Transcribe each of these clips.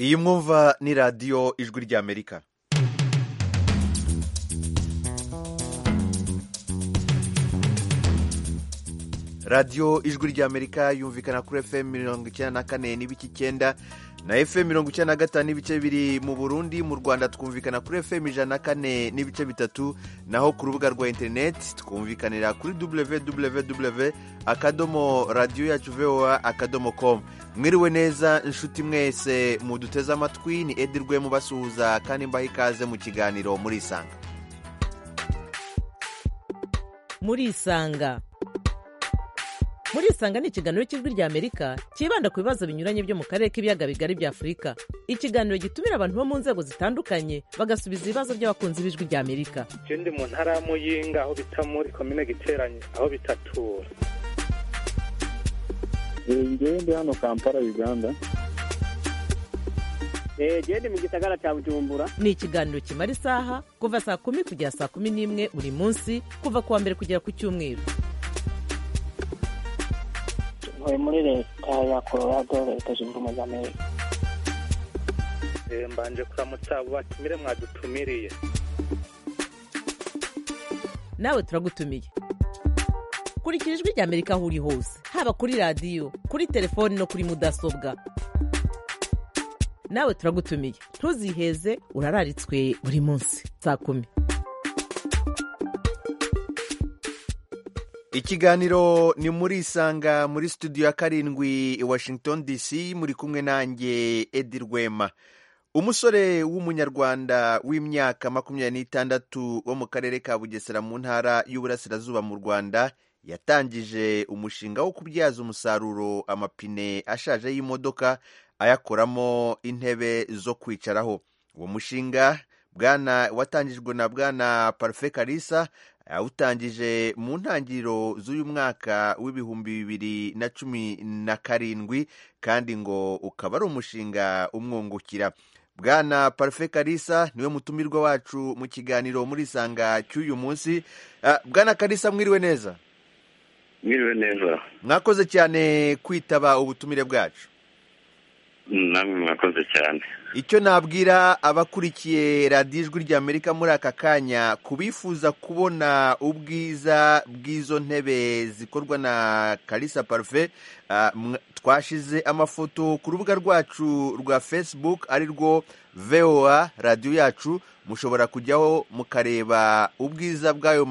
iyi mwumva ni radiyo ijwi ry'amerika radiyo ijwi ry'amerika yumvikana kuri fm mirongo icyenda na kane n'ibice icyenda na fm mirongo icyenda na gatanu n'ibice biri mu burundi mu rwanda twumvikana kuri fm ijana na kane n'ibice bitatu naho ku rubuga rwa interineti twumvikanira kuri www akadomo radiyo yacu voa akadomo komu mwiriwe neza inshuti mwese muduteze amatwi ni edirwe mubasuhuza kandi mbaha ikaze mu kiganiro murisanga murisanga murisanga ni ikiganiro cy'ijwi ry'amerika cyibanda ku bibazo binyuranye byo mu karere k'ibiyaga bigari bya afurika ikiganiro gitumira abantu bo mu nzego zitandukanye bagasubiza ibibazo by'abakunzi b'ijwi ry'amerika icyo ndi mu ntara ya muyinga aho bita muri komine giteranye aho bitatura ngewe ndi hano kampala uganda genda mu gisagara cya bujumbura ni ikiganiro kimara isaha kuva saa kumi kugera saa kumi n'imwe buri munsi kuva ku wa mbere kugera ku cyumweru ntuye muri leta ya colorado leta zunze ubumwe za amerika mbanje kuramutsa abo batumire mwadutumiriye nawe turagutumiye kurikira ijwi ry'amerika aho uri hose haba kuri radiyo kuri telefoni no kuri mudasobwa nawe turagutumiye ntuziheze urararitswe buri munsi saa kumi ikiganiro ni muri isanga muri studio ya karindwi i washington dc muri kumwe nanjye edi rwema umusore w'umunyarwanda w'imyaka makumyabiri n'itandatu wo mu karere ka bugesera mu ntara y'uburasirazuba mu rwanda yatangije umushinga wo kubyaza umusaruro amapine ashaje y'imodoka ayakoramo intebe zo kwicaraho uwo mushinga bwana watangijwe na bwana parufe karisa awutangije mu ntangiriro z'uyu mwaka w'ibihumbi bibiri na cumi na karindwi kandi ngo ukaba ari umushinga umwungukira bwana parufe karisa niwe mutumirwa wacu mu kiganiro muri isanga cy'uyu munsi bwana karisa mwiriwe neza mwiriwe neza mwakoze cyane kwitaba ubutumire bwacu namwe mwakoze cyane icyo nabwira abakurikiye radiyo ijwi ry'amerika muri aka kanya ku bifuza kubona ubwiza bw'izo ntebe zikorwa na karisa parufe twashize amafoto ku rubuga rwacu rwa facebook ari rwo voa radiyo yacu mushobora kujyaho mukareba ubwiza bw'ayo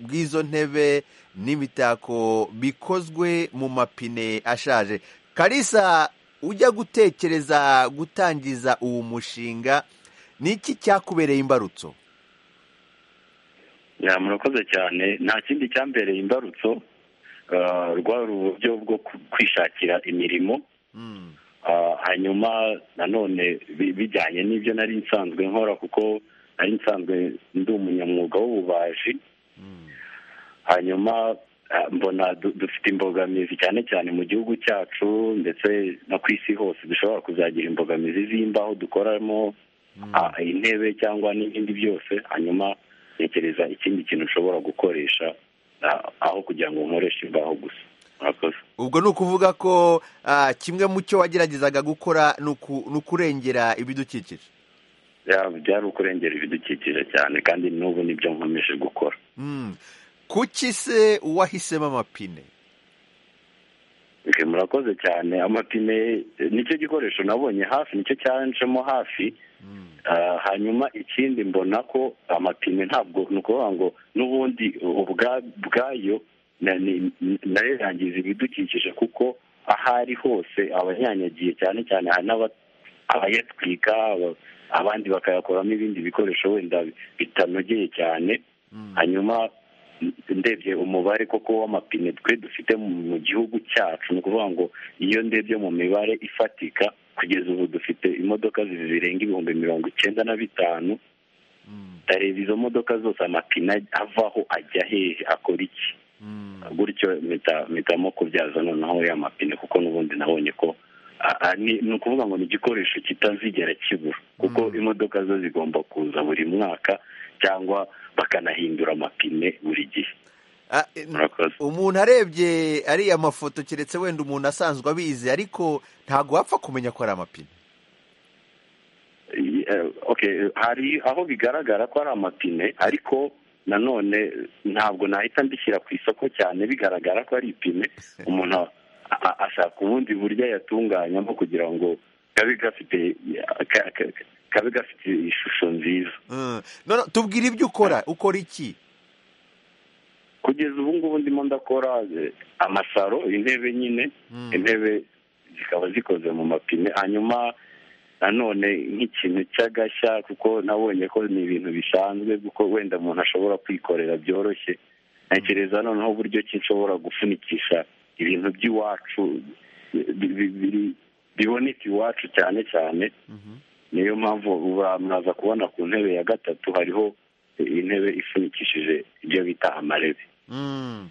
bw'izo ntebe n'imitako bikozwe mu mapine ashaje karisa ujya gutekereza gutangiza uwo mushinga ni iki cyakubereye imbarutso murakoze cyane nta kindi cyambereye imbarutso rwari uburyo bwo kwishakira imirimo hanyuma nanone bijyanye n'ibyo nari nsanzwe nkora kuko nari nsanzwe ndi umunyamwuga w'ububaji hanyuma mbona dufite imbogamizi cyane cyane mu gihugu cyacu ndetse no ku isi hose dushobora kuzagira imbogamizi z'imbaho dukoramo intebe cyangwa n'ibindi byose hanyuma tekereza ikindi kintu ushobora gukoresha aho kugira ngo nkoreshe imbaho gusa ubwo ni ukuvuga ko kimwe mu cyo wageragezaga gukora ni ukurengera ibidukikije byari ukurengera ibidukikije cyane kandi n'ubu nibyo nkomeje gukora kuki se wahisemo amapine murakoze cyane amapine nicyo gikoresho nabonye hafi nicyo cyanjemo hafi hanyuma ikindi mbona ko amapine ntabwo ni ukuvuga ngo n'ubundi ubwayo nayo yangiza ibidukikije kuko aho ari hose abanyanyagiye cyane cyane hari n'abayatwika abandi bakayakoramo ibindi bikoresho wenda bitanogeye cyane hanyuma ndebye umubare koko w'amapine twe dufite mu gihugu cyacu ni ukuvuga ngo iyo ndebye mu mibare ifatika kugeza ubu dufite imodoka zirenga ibihumbi mirongo icyenda na bitanu ndareba izo modoka zose amapine avaho ajya hehe akora iki gutyo mpitamo kubyaza noneho ya mapine kuko n'ubundi nabonye ko ni ukuvuga ngo ni igikoresho kitazigera kibura kuko imodoka zo zigomba kuza buri mwaka cyangwa bakanahindura amapine buri gihe umuntu arebye ariya mafoto keretse wenda umuntu asanzwe abizi ariko ntabwo wapfa kumenya ko ari amapine eh, okay hari aho bigaragara ko ari amapine ariko nanone ntabwo nahita mbishyira ku isoko cyane bigaragara ko ari ipine umuntu a- a- ashaka ubundi buryo yatunganyamo kugira ngo kabe gafite ka- ka- kabe gafite ishusho nziza Mm. None tubwire ibyo ukora ukora iki kugeza ubu ngubu ndimo ndakora eh, amasaro intebe nyine Mm. intebe zikaba zikoze mu mapine hanyuma nanone nk'ikintu cy'agashya kuko nabonye ko ni ibintu bisanzwe kuko wenda umuntu ashobora kwikorera byoroshye ntekereza noneho uburyo ki nshobora gufunikisha ibintu by'iwacu bi- bi- biri- biboneka iwacu cyane cyane Mhm. niyo mpamvu uba- mwaza kubona ku ntebe ya gatatu hariho intebe ifunikishije ibyo bita amarebe Mm.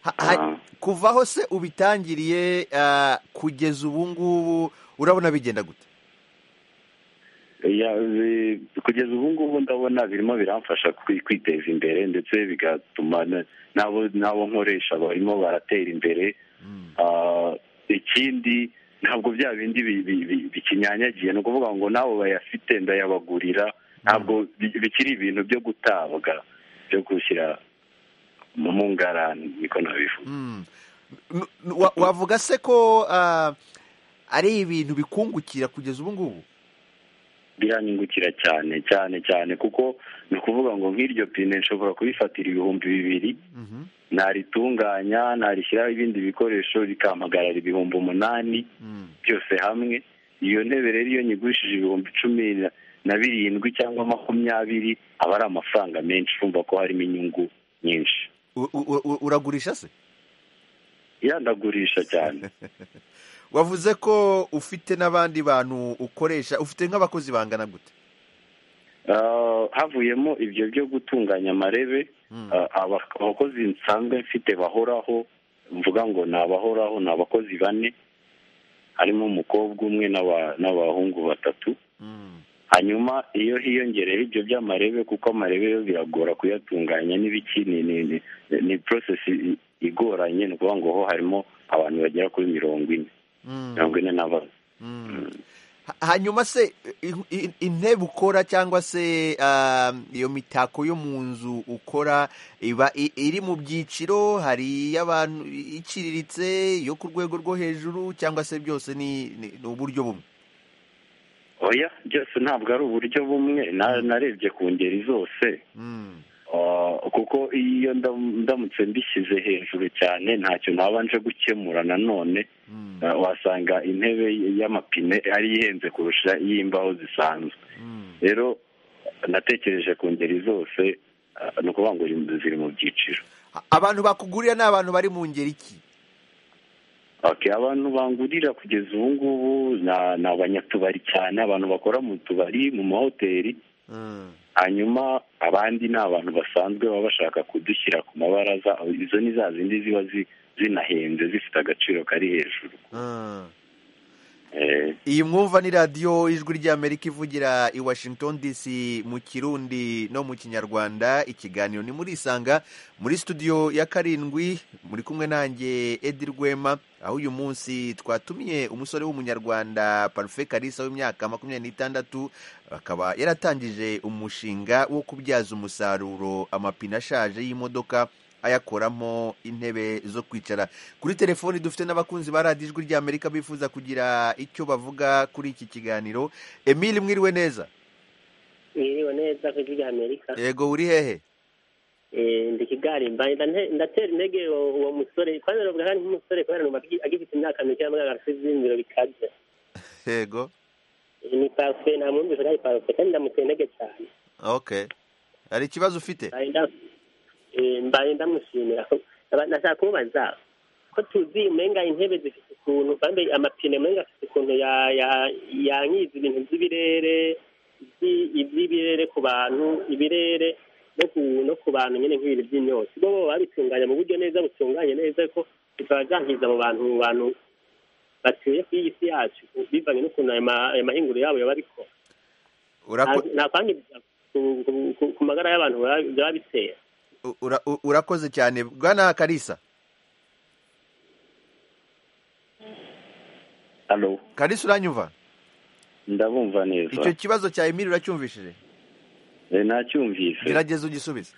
Ha- ha- Ah. kuva aho se ubitangiriye ah, kugeza ubu ngubu urabona bigenda gute Ya, bi- kugeza ubu ngubu ndabona birimo biramfasha kwi- kwiteza imbere ndetse bigatuma na- n'abo n'abo nkoresha barimo baratera imbere Mm. Ah, ikindi ntabwo bya bindi bi- bi- bi- bikinyanyagiye ni ukuvuga ngo nabo bayafite ndayabagurira ntabwo bi- bikiri ibintu byo gutabwa byo gushyira mu mu ngarani niko nabivuga Mm. N- n- wa- wavuga se ko ah, ari ibintu bikungukira kugeza ubu ngubu biranyungukira cyane cyane cyane kuko ni ukuvuga ngo nk'iryo pine nshobora kurifatira ibihumbi bibiri Mhm. naritunganya narishyiraho ibindi bikoresho rikampagarara ibihumbi umunani Mm. byose hamwe iyo ntebe rero iyo nyigurishije ibihumbi cumi na- na birindwi cyangwa makumyabiri aba ari amafaranga menshi urumva ko harimo inyungu nyinshi U- u- u- uragurisha se yandagurisha cyane wavuze ko ufite n'abandi bantu ukoresha ufite nk'abakozi bangana gute Ah, havuyemo ibyo byo gutunganya amarebe Mm. Ah, aba- abakozi nsanzwe mfite bahoraho mvuga ngo ni abahoraho ni abakozi bane harimo umukobwa umwe n'aba- n'abahungu batatu Mm. hanyuma iyo hiyongereyeho ibyo by'amarebe kuko amarebe yo biragora kuyatunganya n'ibiki ni ni ni, ni process i- igoranye ni ukuvuga ngo ho harimo abantu bagera kuri mirongo ine Mm. mirongo ine na bane Mm. Ha- hanyuma se i- i- intebe ukora cyangwa se ah, iyo mitako yo mu nzu ukora iba i- iri mu byiciro hari iy'abantu iciriritse yo ku rwego rwo hejuru cyangwa se byose ni ni ni uburyo bumwe oya byose ntabwo ari uburyo bumwe na- narebye ku ngeri zose Mm. Ah, kuko iyo ndam- ndamutse mbishyize hejuru cyane ntacyo nabanje gukemura nanone Mm. Ah, wasanga intebe y'amapine ari ihenze kurusha iy'imbaho zisanzwe Mm. rero natekereje ku ngeri zose ah, ni ukuvuga ngo ziri mu byiciro A- abantu bakugurira ni abantu bari mu ngeri ki Okay, abantu bangurira kugeza ubu ngubu na- ni abanyatubari cyane abantu bakora mu tubari mu mahoteli Mm. hanyuma abandi ni abantu basanzwe baba bashaka kudushyira ku mabaraza izo ni za zindi ziba zi- zinahenze zifite agaciro kari hejuru Mm. Eh, iyi mwumva ni radiyo ijwi ry'amerika ivugira i washington dc mu kirundi no mu kinyarwanda ikiganiro ni muri isanga muri studio ya karindwi muri kumwe nanjye edi rwema aho uyu munsi twatumiye umusore w'umunyarwanda parufe karisa w'imyaka makumyabiri n'itandatu akaba yaratangije umushinga wo kubyaza umusaruro amapine ashaje y'imodoka ayakoramo intebe zo kwicara kuri telefoni dufite n'abakunzi ba radiyo ijwi ry'amerika bifuza kugira icyo bavuga kuri iki kiganiro emile mwiriwe neza mwiriwe neza ku ijwi rya amerika yego uri hehe Eh, ndi kigarimba Nda- ndatera intege uwo uwo musore kandi navuga kandi nk'umusore kubera numva agi- agifite imyaka mike y'amwaka afite ibyiyumviro bikaze yego Eh, ni parufe nta mwumvise ko ari parufe kandi ndamutera intege cyane ok hari ikibazo ufite Mbaye nda- eh, mbaye ndamushimira Naba- nashaka kumubaza ko tuzi umenga intebe zifite ukuntu kandi amapine umenga afite ukuntu ya- ya- yangiza ibintu by'ibirere iby- iby'ibirere ku bantu ibirere no ku no ku bantu nyine nk'ibintu by'imyotsi bo bo babitunganya mu buryo neza butunganye neza ko bikaba byangiza mu bantu mu bantu batuye ku iyi si yacu bivanye n'ukuntu ayo ma- ayo mahinguro yabo yaba arikora Urako- Nta- nta kwangiza ku- ku- ku- ku magara y'abantu biba- biba bitera u- ura- u- urakoze cyane bwana karisa halo karisa uranyumva ndabumva neza icyo kibazo cya emili uracyumvishije Eh, nacyumvise gerageza ugisubize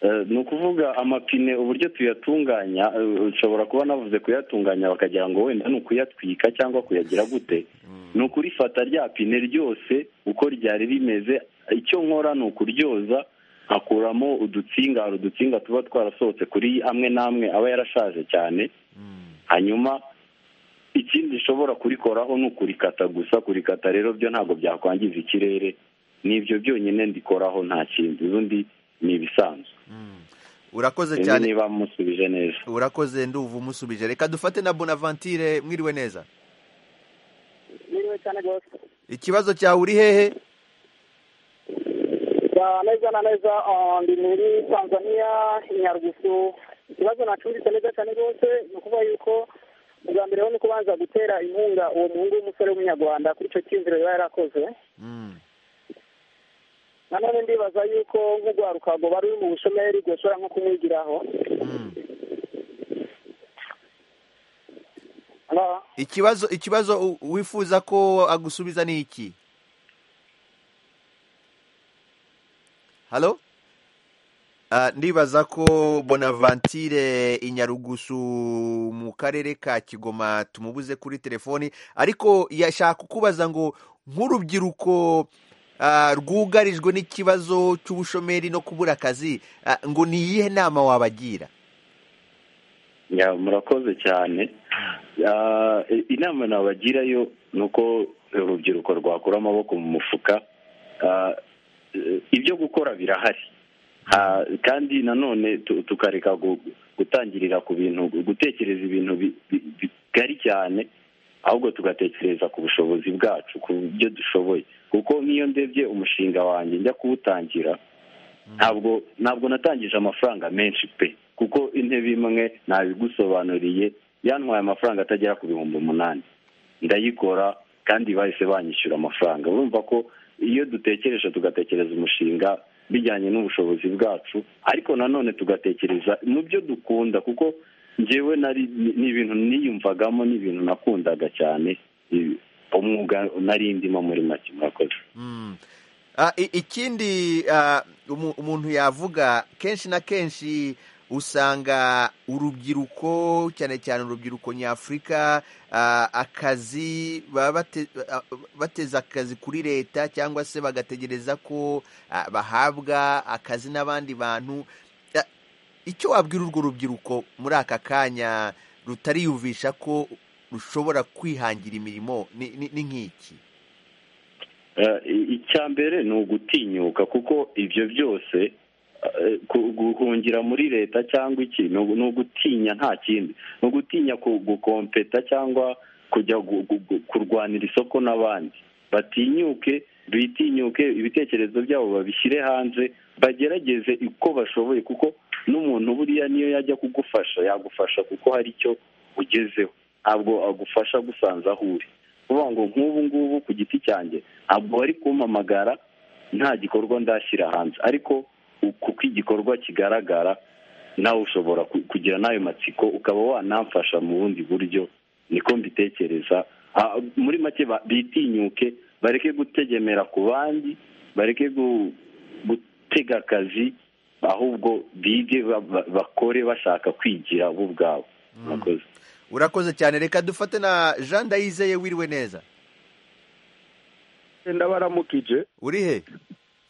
Eh, ni ukuvuga amapine uburyo tuyatunganya eh, ushobora kuba navuze kuyatunganya bakagira ngo wenda ni ukuyatwika cyangwa kuyagira gute ni ukurifata rya pine ryose uko ryari rimeze icyo nkora ni ukuryoza nkakuramo udutsinga hari udutsinga tuba twarasohotse kuri amwe n'amwe aba yarashaje cyane hanyuma ikindi ushobora kurikoraho ni ukurikata gusa kurikata rero byo ntabwo byakwangiza ikirere ni ibyo byonyine ndikoraho nta kindi ubundi ni ibisanzwe urakoze Sinzi cyane niba musubije neza urakoze nduvu umusubije reka dufate na bonavantire mwiriwe neza Niriwe cyane rwose ikibazo cyawe uri hehe Ya, neza na neza ah, ndi muri tanzania inyarugusu ikibazo nacumvise neza cyane rwose ni ukuvuga yuko ubwa mbere ho ni kubanza gutera inkunga uwo muhungu w'umusore w'umunyarwanda kuri icyo cyiyumviro yaba yarakoze Mm. nanone ndibaza yuko nk'urwaruka rwoba ruri mu bushomeri rwoshobora nko kumwigiraho Mm. Hello? ikibazo ikibazo u- wifuza ko agusubiza ni iki halo Ah, ndibaza ko bonavantire inyarugusu mu karere ka kigoma tumubuze kuri telefoni ariko yashaka kukubaza ngo nk'urubyiruko ah, rwugarijwe n'ikibazo cy'ubushomeri no kubura akazi ah, ngo ni iyihe nama wabagira Ya, murakoze cyane Ah, i- inama nabagirayo ni uko urubyiruko rwakura amaboko mu mufuka Ah, eh, ibyo gukora birahari Ah, kandi nanone tu- tukareka gu- gutangirira ku bintu gutekereza ibintu bi- bi- bigari cyane ahubwo tugatekereza ku bushobozi bwacu ku byo dushoboye kuko nk'iyo ndebye umushinga wanjye njya kuwutangira ntabwo ntabwo natangije amafaranga menshi pe kuko intebe imwe ntabigusobanuriye yantwaye amafaranga atagera ku bihumbi umunani ndayikora kandi bahise banyishyura amafaranga urumva ko iyo dutekereje tugatekereza umushinga bijyanye n'ubushobozi bwacu ariko nanone tugatekereza mu byo dukunda kuko njyewe nari ni- ni ibintu niyumvagamo ni ibintu nakundaga cyane i- umwuga nari ndimo muri make murakoze Mm. Ah, i- ikindi ah, umu- umuntu yavuga kenshi na kenshi usanga urubyiruko cyane cyane urubyiruko nyafurika ah, akazi baba bate- ah, bateza akazi kuri leta cyangwa se bagategereza ko ah, bahabwa akazi n'abandi bantu Ah, icyo wabwira urwo rubyiruko muri aka kanya rutariyumvisha ko rushobora kwihangira imirimo ni ni- ni nk'iki Eh, icya mbere ni ugutinyuka kuko ibyo byose eh, ku- guhungira muri leta cyangwa iki ni ugu- ni ugutinya nta kindi ni ugutinya ku- gukompeta cyangwa kujya gu- gu- gu- kurwanira isoko n'abandi batinyuke bitinyuke ibitekerezo byabo babishyire hanze bagerageze uko bashoboye kuko n'umuntu buriya niyo yajya kugufasha yagufasha kuko hari icyo ugezeho ntabwo agufasha gusanza aho uri kuvuga ngo nk'ubu ngubu ku giti cyanjye ntabwo bari kumpamagara nta gikorwa ndashyira hanze ariko u- kuko igikorwa kigaragara nawe ushobora ku- kugira n'ayo matsiko ukaba wanamfasha mu bundi buryo niko mbitekereza Ah, muri make ba- bitinyuke bareke gutegemera ku bandi bareke gu- gutega akazi ahubwo bige ba- ba- bakore bashaka kwigira bo ubwabo murakoze urakoze cyane reka dufate na jean dayizeye wiriwe neza ndabaramukije uri he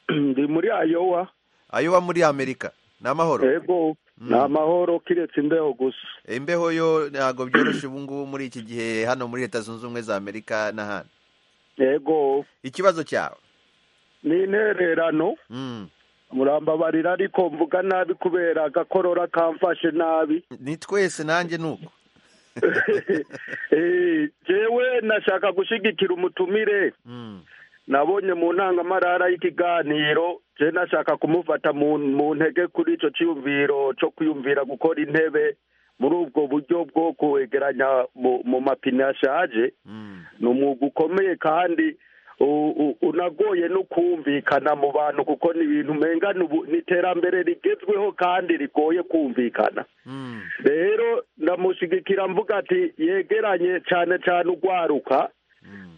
ndi muri ayowa ayo wa muri amerika ni amahoro ego ni amahoro kiretse imbeho gusa imbeho yo ntabwo byoroshye ubu ngubu muri iki gihe hano muri leta zunze ubumwe za amerika n'ahandi ego ikibazo cyawe ni intererano Mm. murambabarira ariko mvuga nabi kubera agakorora kamfashe nabi ni twese nanjye ni uko Eh, jewe nashaka gushyigikira umutumire Mm. nabonye mu ntangamarara y'ikiganiro je nashaka kumufata mu mu ntege kuri ico ciyumviro co kwiyumvira gukora intebe muri ubwo buryo bwo kwegeranya mu, mu mapine ashaje Mm. ni umwuga ukomeye kandi u- u- unagoye no kumvikana mu bantu kuko ni ibintu umenga ni ubu- ni iterambere rigezweho kandi rigoye kumvikana Mm. rero ndamushigikira mvuga ati yegeranye cyane cyane ugwaruka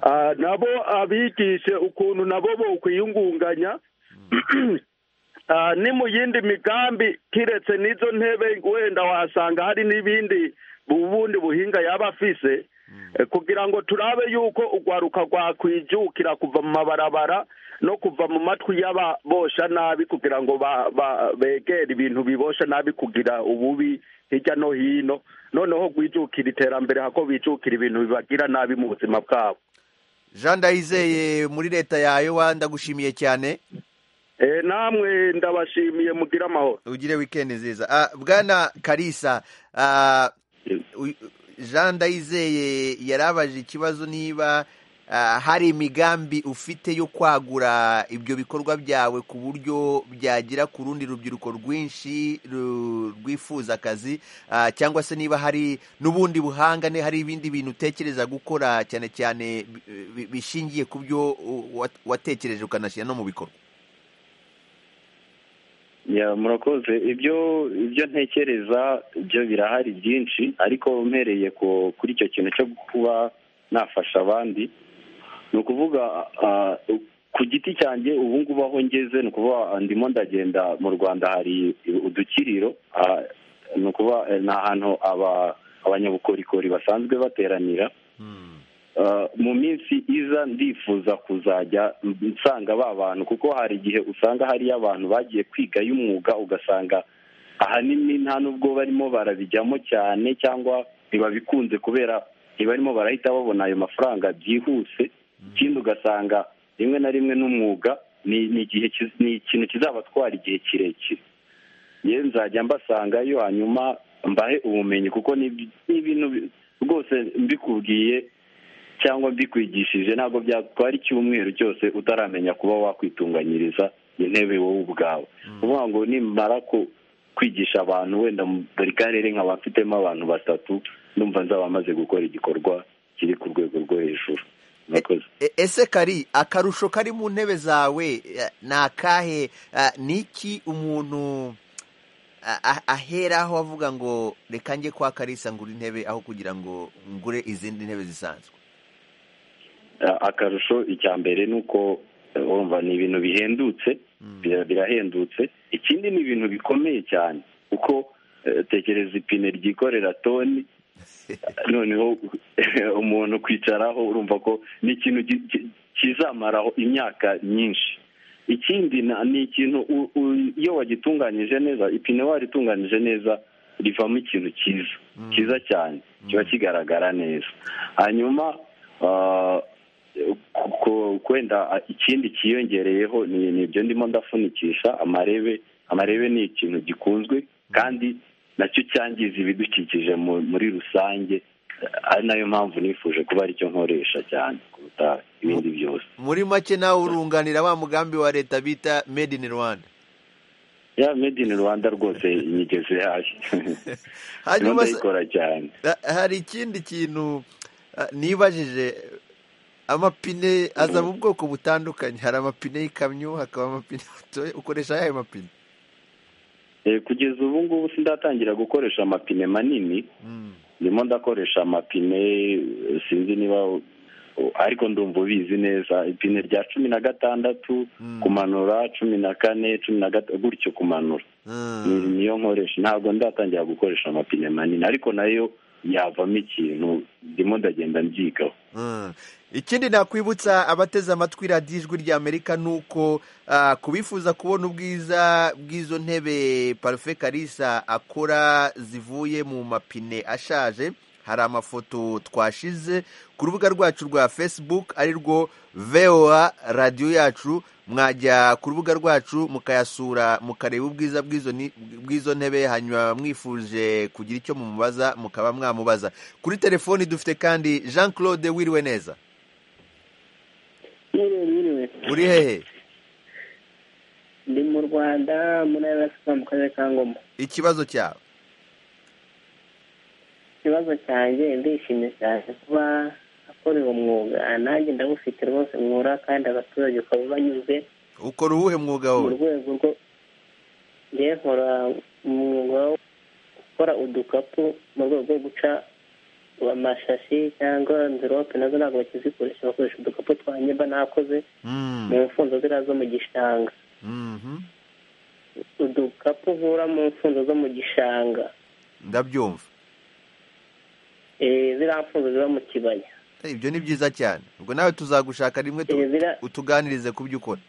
Ah, nabo abigishe ukuntu nabo bo kwiyungunganya Ah, ni mu yindi migambi kiretse n'izo ntebe wenda wasanga hari n'ibindi ubundi buhinga yaba afise Eh, kugira ngo turabe yuko urwaruka rwakwijukira kuva mu mabarabara no kuva mu matwi y'ababosha nabi kugira ngo ba- ba- begere ibintu bibosha nabi kugira ububi hirya no hino noneho rwijukira iterambere hako bijukira ibintu bibagira nabi mu buzima bwabo jean ndayizeye muri leta yawe wa ndagushimiye cyane Eh, namwe ndabashimiye mugire amahoro ugire wikendi nziza Ah, bwana karisa ah, uy- jean ndayizeye yarabaje ikibazo niba ah, hari imigambi ufite yo kwagura ibyo bikorwa byawe ku buryo byagera ku rundi rubyiruko rwinshi ru- rwifuza akazi ah, cyangwa se niba hari n'ubundi buhanga ne hari ibindi bintu utekereza gukora cyane cyane bi- bi- bishingiye ku byo uh, wat- watekereje ukanashyira no mu bikorwa Ya, murakoze ibyo ibyo ntekereza byo birahari byinshi ariko mpereye ku- kuri icyo kintu cyo kuba nafasha abandi ni ukuvuga ah, ku giti cyanjye ubu ngubu aho ngeze ni ukuvuga ah, ndimo ndagenda mu rwanda hari udukiriro ah, ni ukuvuga eh, ni ahantu aba- abanyabukorikori basanzwe bateranira Uh, mu minsi iza ndifuza kuzajya nsanga ba bantu kuko hari igihe usanga hariyo abantu bagiye kwiga y'umwuga ugasanga ahanini nta n'ubwo barimo barabijyamo cyane cyangwa ntibabikunze kubera ntibarimo barahita babona ayo mafaranga byihuse ikindi ugasanga rimwe na rimwe n'umwuga ni ni igihe kiz- ni ikintu kizabatwara igihe kirekire ye nzajya mbasangayo hanyuma mbahe ubumenyi kuko ni ni ibintu bi- rwose mbikubwiye cyangwa mbikwigishije ntabwo byatwara icyumweru cyose utaramenya kuba wakwitunganyiriza intebe wowe ubwawe ukuvuga ngo nimara ku- kwigisha abantu wenda mu- buri karere nkaba mfitemo abantu batatu ndumva nzaba maze gukora igikorwa kiri ku rwego rwo hejuru murakoze E- ese kari akarusho kari mu ntebe zawe eh, ni akahe Eh, ni iki umuntu ah, ah, aheraho avuga ngo reka njye kwa karisa ngura intebe aho kugira ngo ngure izindi ntebe zisanzwe A- akarusho icya mbere ni uko eh, urumva ni ibintu bihendutse bira- birahendutse ikindi ni ibintu bikomeye cyane kuko eh, tekereza ipine ryikorera toni noneho umuntu kwicaraho urumva ko ni ikintu ki- ki- kizamaraho imyaka myinshi ikindi na- ni ikintu u- u- iyo wagitunganyije neza ipine waritunganije neza rivamo ikintu cyiza cyiza cyane kiba kigaragara neza hanyuma ah, ku- ku- kwenda ah, ikindi cyiyongereyeho ni ni ibyo ndimo ndafunikisha amarebe amarebe ni ikintu gikunzwe kandi nacyo cyangiza ibidukikije mu- muri rusange eh, ari nayo mpamvu nifuje kuba aricyo nkoresha cyane kuruta ibindi byose muri make nawe urunganira wa mugambi wa leta bita made in rwanda ya made in rwanda rwose nyigeze hayi ndimo hanyuma se- ndayikora cyane ha- hari ikindi kintu ah, nibajije eh, amapine aza mu bwoko butandukanye hari amapine y'ikamyo hakaba amapine matoya ukoresha ayahe mapine Eh, kugeza ubu ngubu sindatangira gukoresha amapine manini ndimo ndakoresha amapine eh, sinzi niba eh, ariko ndumva ubizi neza ipine rya cumi na gatandatu kumanura cumi na kane cumi na gatatu gutyo kumanura Mm. ni- niyo nkoresha ntabwo ndatangira gukoresha amapine manini ariko nayo yavamo ikintu ndimo ndagenda mbyigaho Mm. ikindi nakwibutsa abateze amatwi radiyo ijwi ry'amerika ni uko ah, ku bifuza kubona ubwiza bw'izo ntebe parufe karisa akora zivuye mu mapine ashaje hari amafoto twashize ku rubuga rwacu rwa facebook ari rwo voa radiyo yacu mwajya ku rubuga rwacu mukayasura mukareba ubwiza bw'izo ni- bw'izo ntebe hanyuma mwifuje kugira icyo mumubaza mukaba mwamubaza kuri telefoni dufite kandi jean claude wiriwe neza Mwiriwe, mwiriwe. uri hehe ndi mu rwanda muri arasika mu karere ka ngoma ikibazo cyawe ikibazo cyanjye ndishimye cyane kuba akorewe umwuga nanjye ndawufite rwose mwura kandi abaturage ukaba banyuze ukora uwuhe mwuga mu wowe rwego rwo njye nkora umwuga wo gukora udukapu mu rwego rwo guca amashashi cyangwa amvirope nazo ntabwo bakizikoresha bakoresha udukapu twa nyeba nakoze mu mfunzo ziriya zo mu gishanga udukapu uvura mu mfunzo zo mu gishanga ndabyumva eh, ziriya mfunzo ziba mu kibaya Eh, ibyo ni byiza cyane ubwo nawe tuzagushaka rimwe tu- Eh, zira- utuganirize ku byo ukora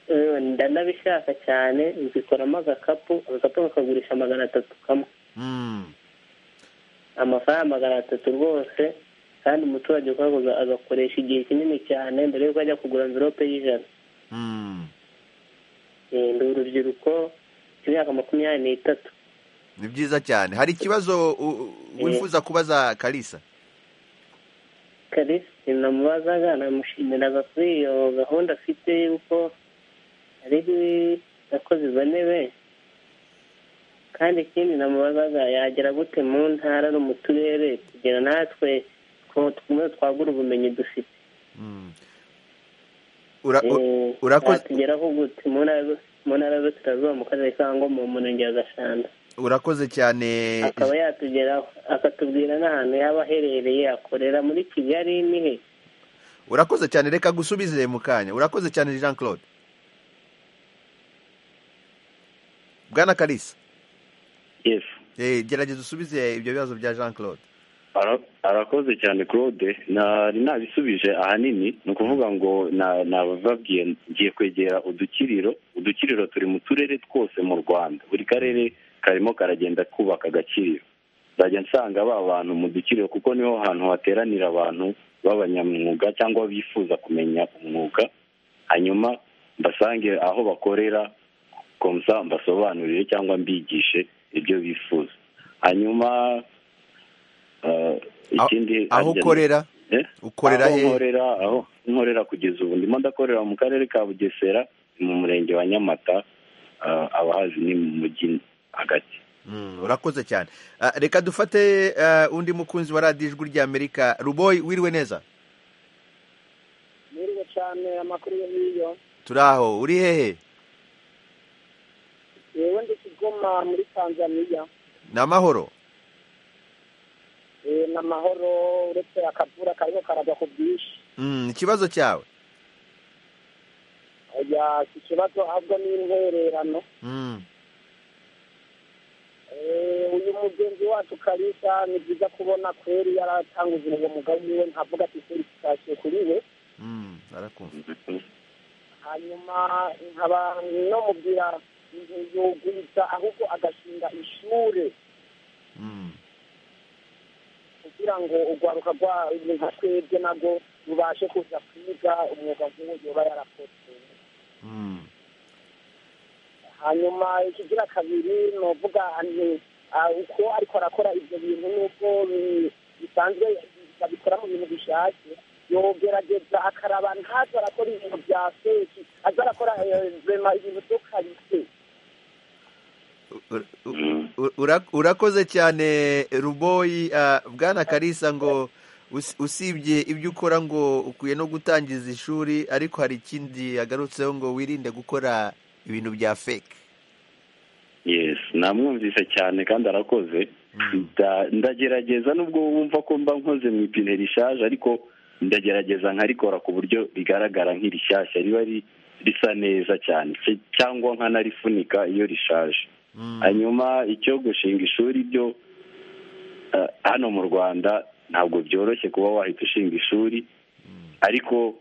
Eh, ndanabishaka cyane nzikoramo agakapu agakapu bakagurisha magana atatu kamwe Mm. amafaranga magana atatu rwose kandi umuturage ukaguza agakoresha igihe kinini cyane mbere yuko ajya kugura amvirope y'ijana Mm. Eh, ndi urubyiruko imyaka makumyabiri n'itatu ni byiza cyane hari ikibazo u- u- Eh. wifuza kubaza kalisa kalisi namubazaga namushimiraga kuri iyo gahunda afite yuko ari yakoze izo ntebe kandi ikindi namubazaga yagera gute mu ntara no mu turere kugira natwe two- tumwe twagura ubumenyi dufite Mm. Ura- u- Eh, urakoze- yatugeraho gute mu ntara zo- mu ntara z'uturarzuba mu karere ka ngoma mu murenge wa gashanda urakoze cyane akaba yatugeraho akatubwira n'ahantu yaba aherereye akorera muri kigali nihe urakoze cyane reka gusubize mu kanya urakoze cyane jean claude bwana kalisa yesi Eh, gerageza usubize ibyo bibazo bya jean claude Ara- arakoze cyane claude nari nabisubije ahanini ni ukuvuga ngo na- nabababwiye ngiye kwegera udukiriro udukiriro turi mu turere twose mu rwanda buri karere karimo karagenda kubaka agakiriro nzajya nsanga ba bantu mu dukiriro kuko niho hantu hateranira abantu b'abanyamwuga cyangwa bifuza kumenya umwuga hanyuma mbasange aho bakorera komsa mbasobanurire cyangwa mbigishe ibyo bifuza hanyuma eh, ikindi aho ukorera Eh? ukorera aho he? nkorera aho nkorera kugeza ubu ndimo ndakorera mu karere ka bugesera mu murenge wa nyamata eh, abahazi ni mu mujyi hagati Mm, urakoze cyane Ah, reka dufate ah, undi mukunzi wa radiyo ijwi ry'amerika ruboyi wiriwe neza mwiriwe cyane amakuru yo n'iyo turi aho uri hehe yewe ndi kigoma muri tanzaniya ni amahoro Eh, ni amahoro uretse akavura kariho karajya ku bwinshi Mm, ikibazo cyawe oya iki kibazo ahubwo ni intwererano Mm, Eh, uyu mugenzi wacu karisa ni byiza kubona kweri yaratanguje uwo mugabo wiwe nkavuga ati kweri kitashye kuri we mm, arakumva hanyuma nkaba namubwira ntiyogwiza ahubwo agashinga ishure Mm, kugira ngo urwaruka rwa nka twebwe nabwo rubashe kuza kwiga umwuga nk'uwo yoba yarakoze mm, hanyuma ikigira kabiri ni uvuga ni ah, uko ariko arakora ibyo bintu n'ubwo bi- bisanzwe babikora mu bintu bishatse yogerageza akaraba ntazo arakora ibintu bya feki aza arakora eh, rema ibintu byo karite u- u- u- ura- urakoze cyane ruboyi ah, bwana karisa ngo us- usibye ibyo ukora ngo ukwiye no gutangiza ishuri ariko hari ikindi yagarutseho ngo wirinde gukora ibintu bya fake yes namwumvise cyane kandi arakoze Nda- ndagerageza nubwo wumva ko mba nkoze mu ipine rishaje ariko ndagerageza nkarikora ku buryo rigaragara nk'irishyashya riba ri- risa neza cyane cy- cyangwa nkanarifunika iyo rishaje Mm, hanyuma icyo gushinga ishuri byo eh, hano mu rwanda ntabwo byoroshye kuba wahita ushinga ishuri ariko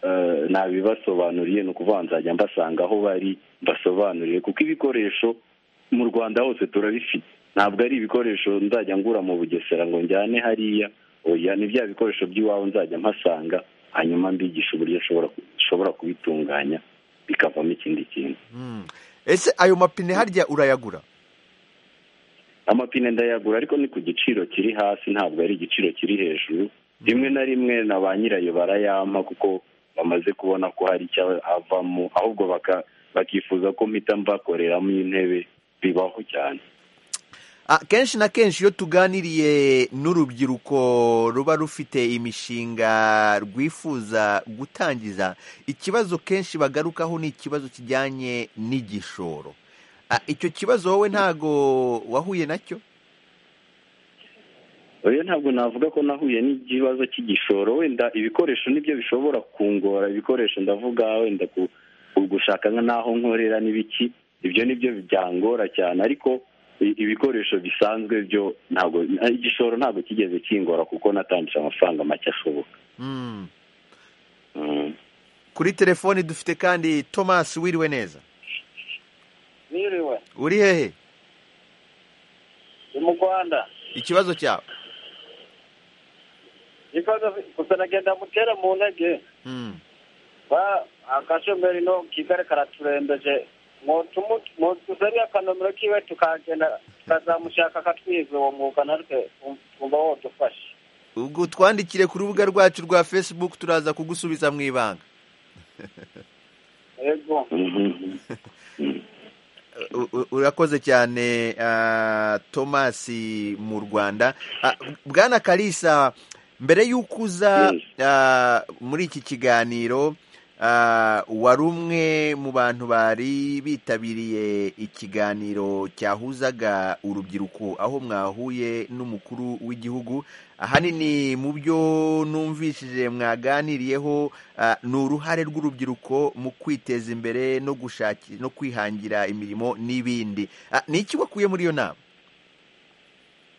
eh, nabibasobanuriye ni ukuvuga ngo nzajya mbasanga aho bari mbasobanuriye kuko ibikoresho mu rwanda hose turabifite ntabwo ari ibikoresho nzajya ngura mu bugesera ngo njyane hariya oya ni bya bikoresho by'iwabo nzajya mpasanga hanyuma mbigisha uburyo nshobora nshobora kubitunganya bikavamo ikindi kintu mm. ese ayo mapine harya urayagura amapine ndayagura ariko ni ku giciro kiri hasi ntabwo ari igiciro kiri hejuru rimwe na rimwe na ba nyirayo barayampa kuko bamaze kubona ko hari icyo avamo ahubwo baka- bakifuza ko mpita mbakoreramo intebe bibaho cyane Ah, kenshi na kenshi iyo tuganiriye n'urubyiruko ruba rufite imishinga rwifuza gutangiza ikibazo kenshi bagarukaho ni ikibazo kijyanye n'igishoro Ah, icyo kibazo wowe ntago wahuye nacyo rero ntabwo navuga ko nahuye n'ikibazo cy'igishoro wenda ibikoresho nibyo bishobora kungora ibikoresho ndavuga wenda ku- ku gushaka n'aho nkorera n'ibiki ibyo nibyo byangora cyane ariko i- ibikoresho bisanzwe byo ntabwo igishoro ntabwo kigeze kingora kuko natangije amafaranga make ashoboka Mm. Mm. kuri telefoni dufite kandi thomas wiriwe neza Niriwe, uri hehe ndi mu Rwanda. ikibazo cyawe Ikibazo gusa nagenda mutera mu ntege. Mm. Ba akashomeri no kigare karaturembeje. Mwotumu mwotuzaria akanomero kiwe tukagenda tukazamushaka akatwiza uwo mwuga natwe twumva wodufasha. ubwo twandikire ku rubuga rwacu rwa facebook turaza kugusubiza mu ibanga Yego. Mhm. U- u- urakoze cyane ah, thomas mu rwanda Ah, bwana kalisa mbere y'uko uza Yes. ah, muri iki kiganiro ah, wari umwe mu bantu bari bitabiriye ikiganiro cyahuzaga urubyiruko aho mwahuye n'umukuru w'igihugu ahanini mu byo numvishije mwaganiriyeho ah, ni uruhare rw'urubyiruko mu kwiteza imbere no gushaki no kwihangira imirimo n'ibindi Ah, ni iki wakuye muri iyo nama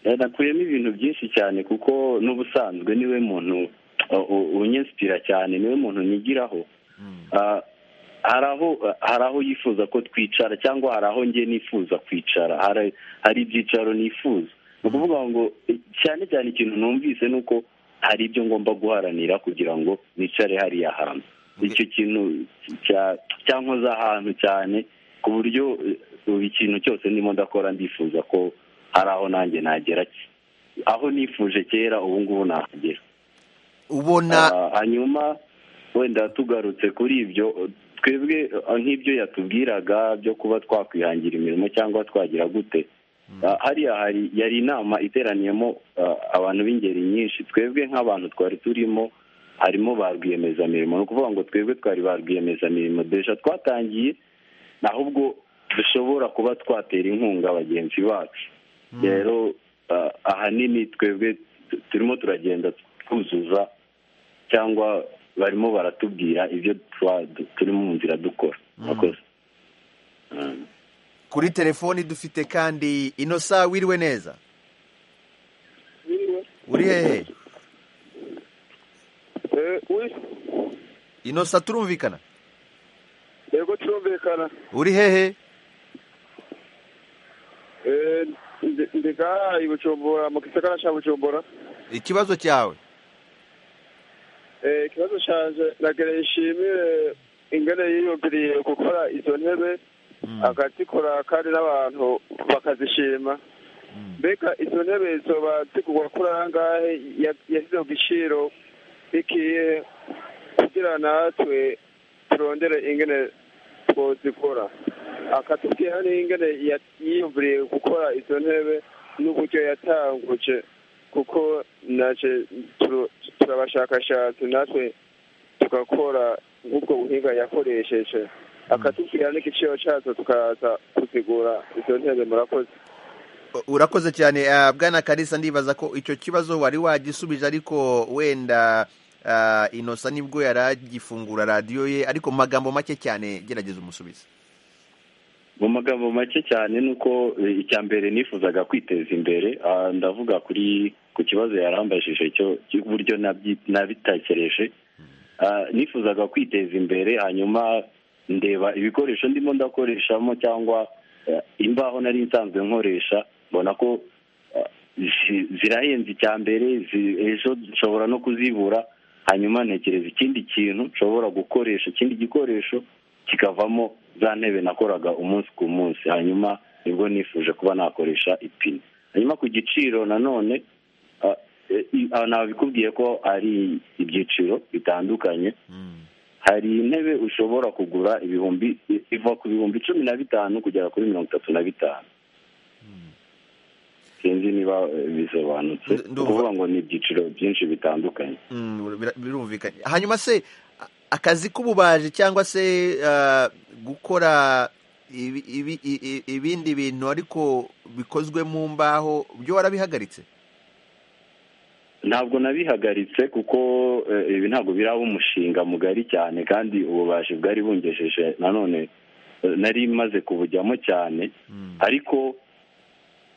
Eh, nakuyemo ibintu byinshi cyane kuko n'ubusanzwe niwe muntu uh, u- unyinsipira cyane niwe muntu nigiraho Ah, hari aho hari aho yifuza ko twicara cyangwa hari aho njye nifuza kwicara hari hari ibyicaro nifuza ni ukuvuga ngo eh, cyane cyane ikintu numvise ni uko hari ibyo ngomba guharanira kugira ngo nicare hariya hantu icyo kintu cya- cyankoza ahantu cyane ku buryo eh, buri kintu cyose ndimo ndakora ndifuza ko hari aho nanjye nagera aho nifuje kera ubu ngubu nahagera ubona Ah, hanyuma wenda tugarutse kuri ibyo twebwe ah, nk'ibyo yatubwiraga byo kuba twakwihangira imirimo cyangwa twagira gute Ah, hariya hari yari inama iteraniyemo ah, abantu b'ingeri nyinshi twebwe nk'abantu twari turimo harimo ba rwiyemezamirimo ni ukuvuga ngo twebwe twari ba rwiyemezamirimo deja twatangiye ahubwo dushobora kuba twatera inkunga bagenzi bacu rero ah, ahanini twebwe tu- turimo turagenda twuzuza cyangwa barimo baratubwira ibyo tuba du- turi mu nzira dukora murakoze Mm. kuri telefoni dufite kandi inosa wiriwe neza uri hehe inosa turumvikana yego turumvikana uri hehe Eh, ndi- ndi ngaha i bujumbura mu gisagara cya bujumbura ikibazo cyawe Eh, ikibazo canje nagira nshimire ingene yiyumviriye gukora izo ntebe akazikora kandi n'abantu bakazishima mbega izo ntebe zoba zigurwa kuri angahe Ya- yashyize ku giciro ikihe kugira natwe turondere ingene twozikora akatubwira n'ingene ya- yiyumviriye gukora izo ntebe n'uburyo yatanguje kuko naje turu- turabashakashatsi natwe tugakora nk'ubwo buhinga yakoresheje akatubwira n'igiciro cyazo tukaza kuzigura izo ntebe murakoze U- urakoze cyane Ah, bwana kalisa ndibaza ko icyo kibazo wari wagisubije ariko wenda ah, inosa nibwo yari agifungura radiyo ye ariko mu magambo make cyane gerageza umusubize mu magambo make cyane ni uko eh, icya mbere nifuzaga kwiteza imbere ah, ndavuga kuri ku kibazo yarambajije cyo cy'uburyo nabyi- nabitekereje Ah, nifuzaga kwiteza imbere hanyuma ndeba ibikoresho ndimo ndakoreshamo cyangwa eh, imbaho nari nsanzwe nkoresha mbona ko ah, zi- zirahenze icya mbere zi- ejo nshobora no kuzibura hanyuma ntekereza ikindi kintu nshobora gukoresha ikindi gikoresho kikavamo za ntebe nakoraga umunsi ku munsi hanyuma nibwo nifuje kuba nakoresha ipine hanyuma ku giciro nanone ah, eh, i- ah, nabikubwiye ko ari ibyiciro bitandukanye hari intebe ushobora kugura ibihumbi iva ku bihumbi cumi na bitanu kugera kuri mirongo itatu na bitanu sinzi niba eh, bisobanutse Ndu- ndumva. kuvuga ngo ni ibyiciro byinshi bitandukanye Mm, bira- birumvikanye hanyuma se a- akazi k'ububaji cyangwa se ah, gukora ibi- ibi- i- i- ibindi bintu ariko bikozwe mu mbaho byo warabihagaritse ntabwo nabihagaritse kuko eh, ibi ntabwo biraba umushinga mugari cyane kandi ububaji bwari bungejeje nanone eh, nari maze kubujyamo cyane ariko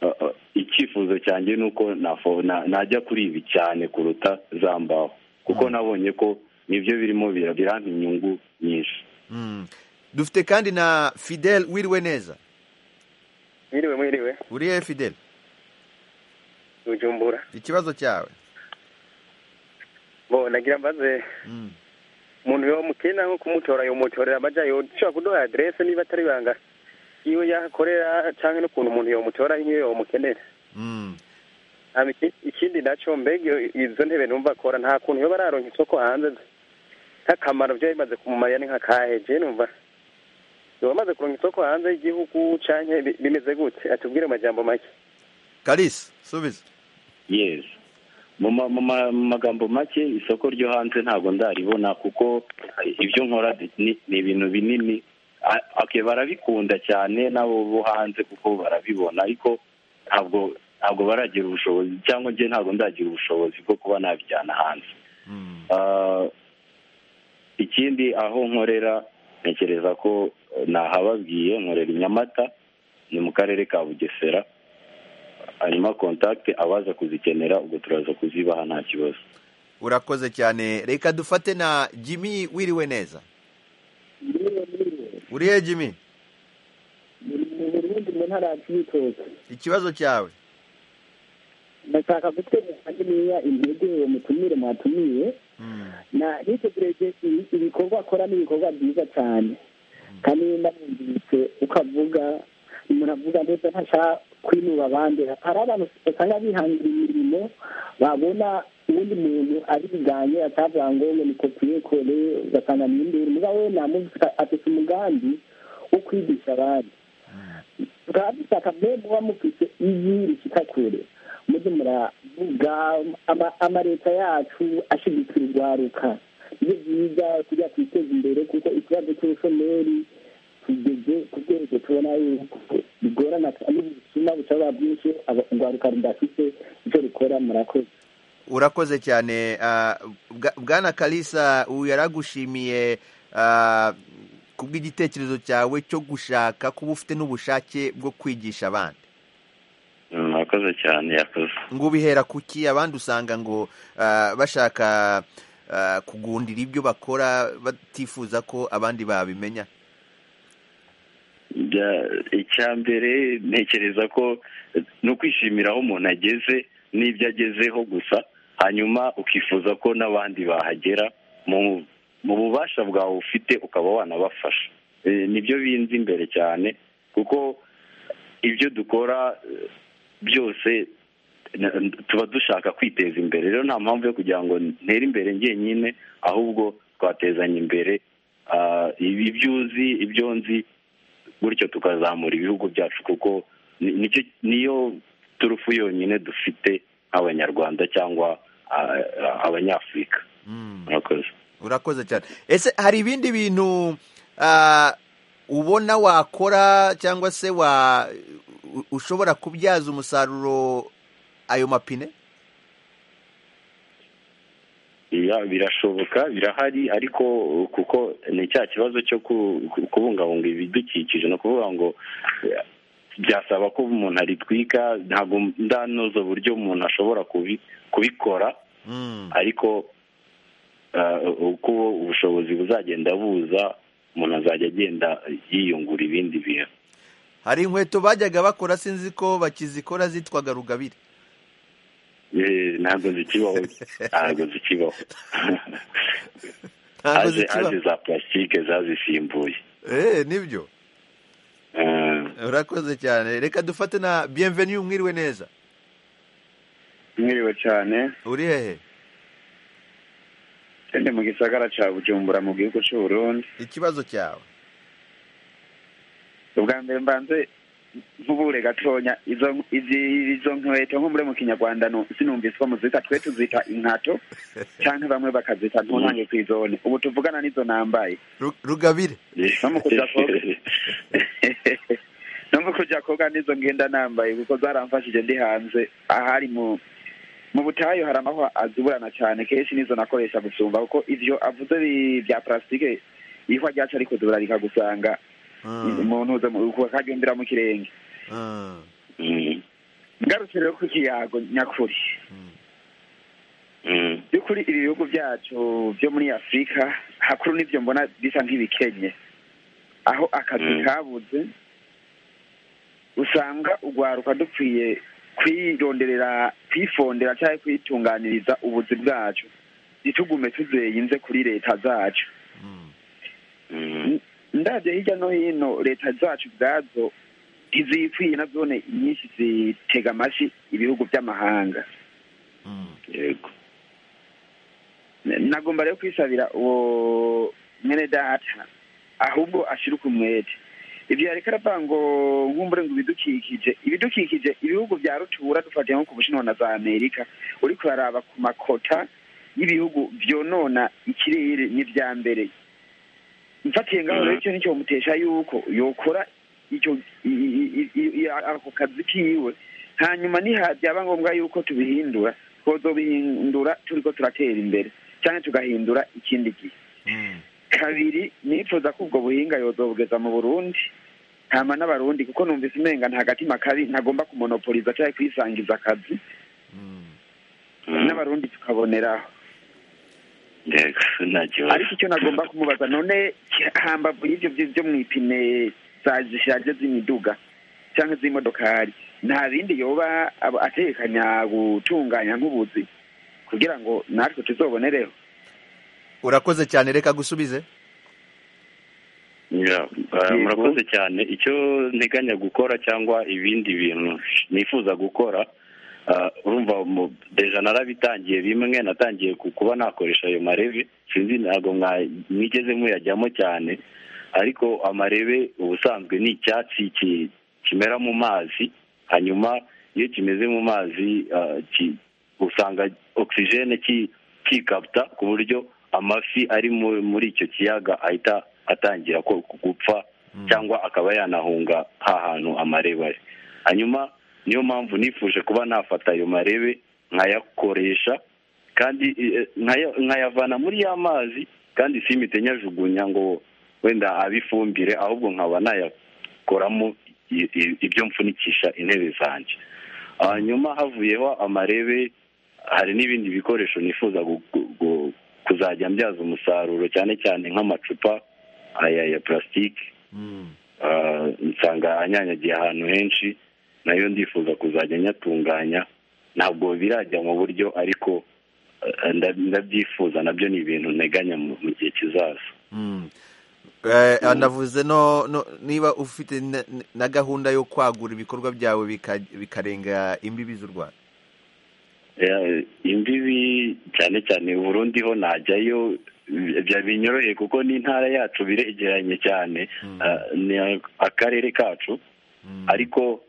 eh, eh, icyifuzo cyanjye ni uko nafo- na- najya kuri ibi cyane kuruta za mbaho kuko nabonye ko nibyo birimo bira- birampa inyungu nyinshi Mm. dufite kandi na fidel wiriwe neza mwiriwe mwiriwe uri hehe fidel bujumbura ikibazo cyawe bo nagira mbaze Mm. umuntu yomukena nko kumutora yomutorera amaja yoshobora kuduha aderese niba atari ibanga yiwe yahakorera canke n'ukuntu umuntu yomutora imwe yomukenera Mm. hama iki- ikindi naco mbega izo ntebe numva akora nta kuntu yoba araronka isoko hanze nk'akamaro vyo bimaze kumumarira ni nk'akahe je numva yoba amaze kuronka isoko hanze y'igihugu canke bi- bimeze gute atubwire amajambo make kalisa subiza yes mu ma- mu ma- mu magambo make isoko ryo hanze ntabwo ndaribona kuko ibyo nkora ni ni ibintu binini A- okay barabikunda cyane n'abo bo hanze kuko barabibona ariko ntabwo ntabwo baragira ubushobozi cyangwa njye ntabwo ndagira ubushobozi bwo kuba nabijyana hanze Ah, ikindi aho nkorera ntekereza ko eh, nahababwiye nkorera i nyamata ni mu karere ka bugesera hanyuma kontakiti abaza kuzikenera ubwo turaza kuzibaha nta kibazo urakoze cyane reka dufate na jimmy wiriwe neza uri hehe jimmy uburundi mu ntara ya cibitoke ikibazo cyawe ndashaka gutegeka niba intege mutumire mwatumiye na nitegereje i- ibikorwa akora n'ibikorwa byiza cyane kandi ndamwumvise uko avuga umuntu avuga ndetse ntashaka kwinura abandi hari abantu usanga bihangira imirimo babona uwundi muntu abiganye atavuga ngo ngo ni kopiyekore ugasanga ni induru mugabo we namuvise afite umugambi wo kwigisha abandi tukaba dushaka mbe muba mufite ijwi rishyika kure mujye muravuga ama- amaleta yacu ashyigikira urwaruka nibyo byiza kujya twiteza imbere kuko ikibazo cy'ubushomeri tugeze ku byerezo tubona yuko bigorana kandi bituma bushobora bwinshi aba- urwaruka rudafite icyo rukora murakoze urakoze cyane ah, bwa- bwana kalisa ubu yaragushimiye ah, kubw'igitekerezo cyawe cyo gushaka kuba ufite n'ubushake bwo kwigisha abandi mwakoze cyane yakoze ngo ubihera kuki abandi usanga ngo ah, bashaka ah, kugundira ibyo bakora batifuza ko abandi babimenya Bya- icya mbere ntekereza ko eh, ni ukwishimira aho umuntu ageze n'ibyo agezeho gusa hanyuma ukifuza ko n'abandi bahagera mu mu bubasha bwawe ufite ukaba wanabafasha Eh, nibyo binzi imbere cyane kuko ibyo dukora eh, byose na- tuba dushaka kwiteza imbere rero nta mpamvu yo kugira ngo ntere imbere njyenyine ahubwo twatezanya imbere ah, ibi ibyo uzi ibyo nzi gutyo tukazamura ibihugu byacu kuko ni- nicyo niyo turufu yonyine dufite nk'abanyarwanda cyangwa ah, ah, abanyafurika murakoze urakoze cyane ese hari ibindi bintu ah, ubona wakora cyangwa se wa u- ushobora kubyaza umusaruro ayo mapine Ya, birashoboka birahari ariko uh, kuko ni cya kibazo cyo ku- ku- kubungabunga ibidukikije ni ukuvuga ngo eh, byasaba ko umuntu aritwika ntabwo ndanoza uburyo umuntu ashobora kubi- kubikora ariko eh, uko ubushobozi buzagenda buza umuntu azajya agenda yiyungura ibindi bintu hari inkweto bajyaga bakora sinzi ko bakizikora zitwaga rugabire Eh, ntabwo zikibaho ntabwo zikibaho ntabwo Haje- zikiba haje za plastique zazisimbuye eh nibyo Eh, urakoze cyane reka dufate na bienvenue mwiriwe neza mwiriwe cyane uri hehe ndi mu gisagara cya bujumbura mu gihugu cy'u Burundi ikibazo cyawe ubwa mbere mbanze nk'ubure gatonya izo izi- izo nkweto nk'umure mu kinyarwanda nu- sinumvise ko muzita twe tuzita inkato cyangwa bamwe bakazita ntuntange ku izone ubu tuvugana n'izo nambaye Ru- rugabire no mu kujya koga no mu kujya koga n'izo ngenda nambaye kuko zaramfashije ndi hanze ahari mu mu butayu hari amaho azuburana cyane kenshi nizo nakoresha gusumba kuko ivyo avuze bi- bya plastique ihwa ryacu ariko ziburaririka gusanga umuntu uza mu- ukagendera mu kirenge ngarutse rero ku kiyago nyakuri by'ukuri ibi bihugu byacu byo muri afurika hakuru n'ibyo mbona bisa nk'ibikenye aho akazi Mm. kabuze usanga urwaruka dukwiye kwironderera kwifondera cyangwa kwitunganiriza ubuzi bwacu ntitugume tuzeyinze kuri leta zacu ndabyo hirya no hino leta zacu ubwazo ntizikwiye na zone nyinshi zitega amashyi ibihugu by'amahanga yego nagomba rero kwisabira uwo mwene data ahubwo ashyira umwete ibyo yareka aravuga ngo nkumbure ngo ibidukikije ibidukikije ibihugu bya rutura dufatiye nko ku bushinwa na za amerika uriko uraraba ku makota y'ibihugu byonona ikirere n'ibya mbere mfatiye ngaho rero icyo nicyo mutesha yuko yokora icyo i- i- i- i- ako kazi kiwe hanyuma niha byaba ngombwa yuko tubihindura twazobihindura turiko turatera imbere cyane tugahindura ikindi gihe kabiri nifuza ko ubwo buhinga yozobugeza mu burundi hama n'abarundi kuko numvise umenga nta gatima kabi ntagomba kumonopoliza cyangwa kwisangiza akazi n'abarundi tukaboneraho yego nta ariko kibazo icyo nagomba kumubaza none hambavu y'ibyo byo byo mu ipine za- zishaje z'imiduga cyangwa z'imodokari nta bindi yoba aba- ategekanya gutunganya nk'ubuzi kugira ngo natwe tuzobonereho urakoze cyane reka gusubize Ya, eh, murakoze cyane icyo nteganya gukora cyangwa ibindi bintu nifuza gukora eh, urumva mu- deja narabitangiye bimwe natangiye ku- kuba nakoresha ayo marebe sinzi ntabwo mwa- mwigeze muyajyamo cyane ariko amarebe ubusanzwe ni icyatsi ki- kimera mu mazi hanyuma iyo kimeze mu mazi eh, ki- usanga ogisijene kikabita ku buryo amafi ari mu- muri icyo kiyaga ahita atangira ko- gupfa cyangwa akaba yanahunga hantu amarebe ari hanyuma niyo mpamvu nifuje kuba nafata ayo marebe nkayakoresha kandi eh, nkaya- nkayavana muri ya mazi kandi simite nyajugunya ngo wenda abifumbire ahubwo nkaba nayakoramo i- i- ibyo mfunikisha intebe zanjye hanyuma havuyeho amarebe hari n'ibindi bikoresho nifuza gu- gu- gu- kuzajya mbyaza umusaruro cyane cyane nk'amacupa aya ya plastique Ah, nsanga anyanyagiye ahantu henshi nayo ndifuza kuzajya nyatunganya ntabwo birajya mu buryo ariko eh, nda- ndabyifuza nabyo ni ibintu nteganya mu mu gihe kizaza Eh, anavuze no no- niba ufite na- na gahunda yo kwagura ibikorwa byawe bika- bikarenga imbibi z'u rwanda Eh, imbibi cyane cyane uburundi ho najyayo eh, bya binyoroheye kuko n'intara yacu biregeranye cyane eh, ni akarere kacu ariko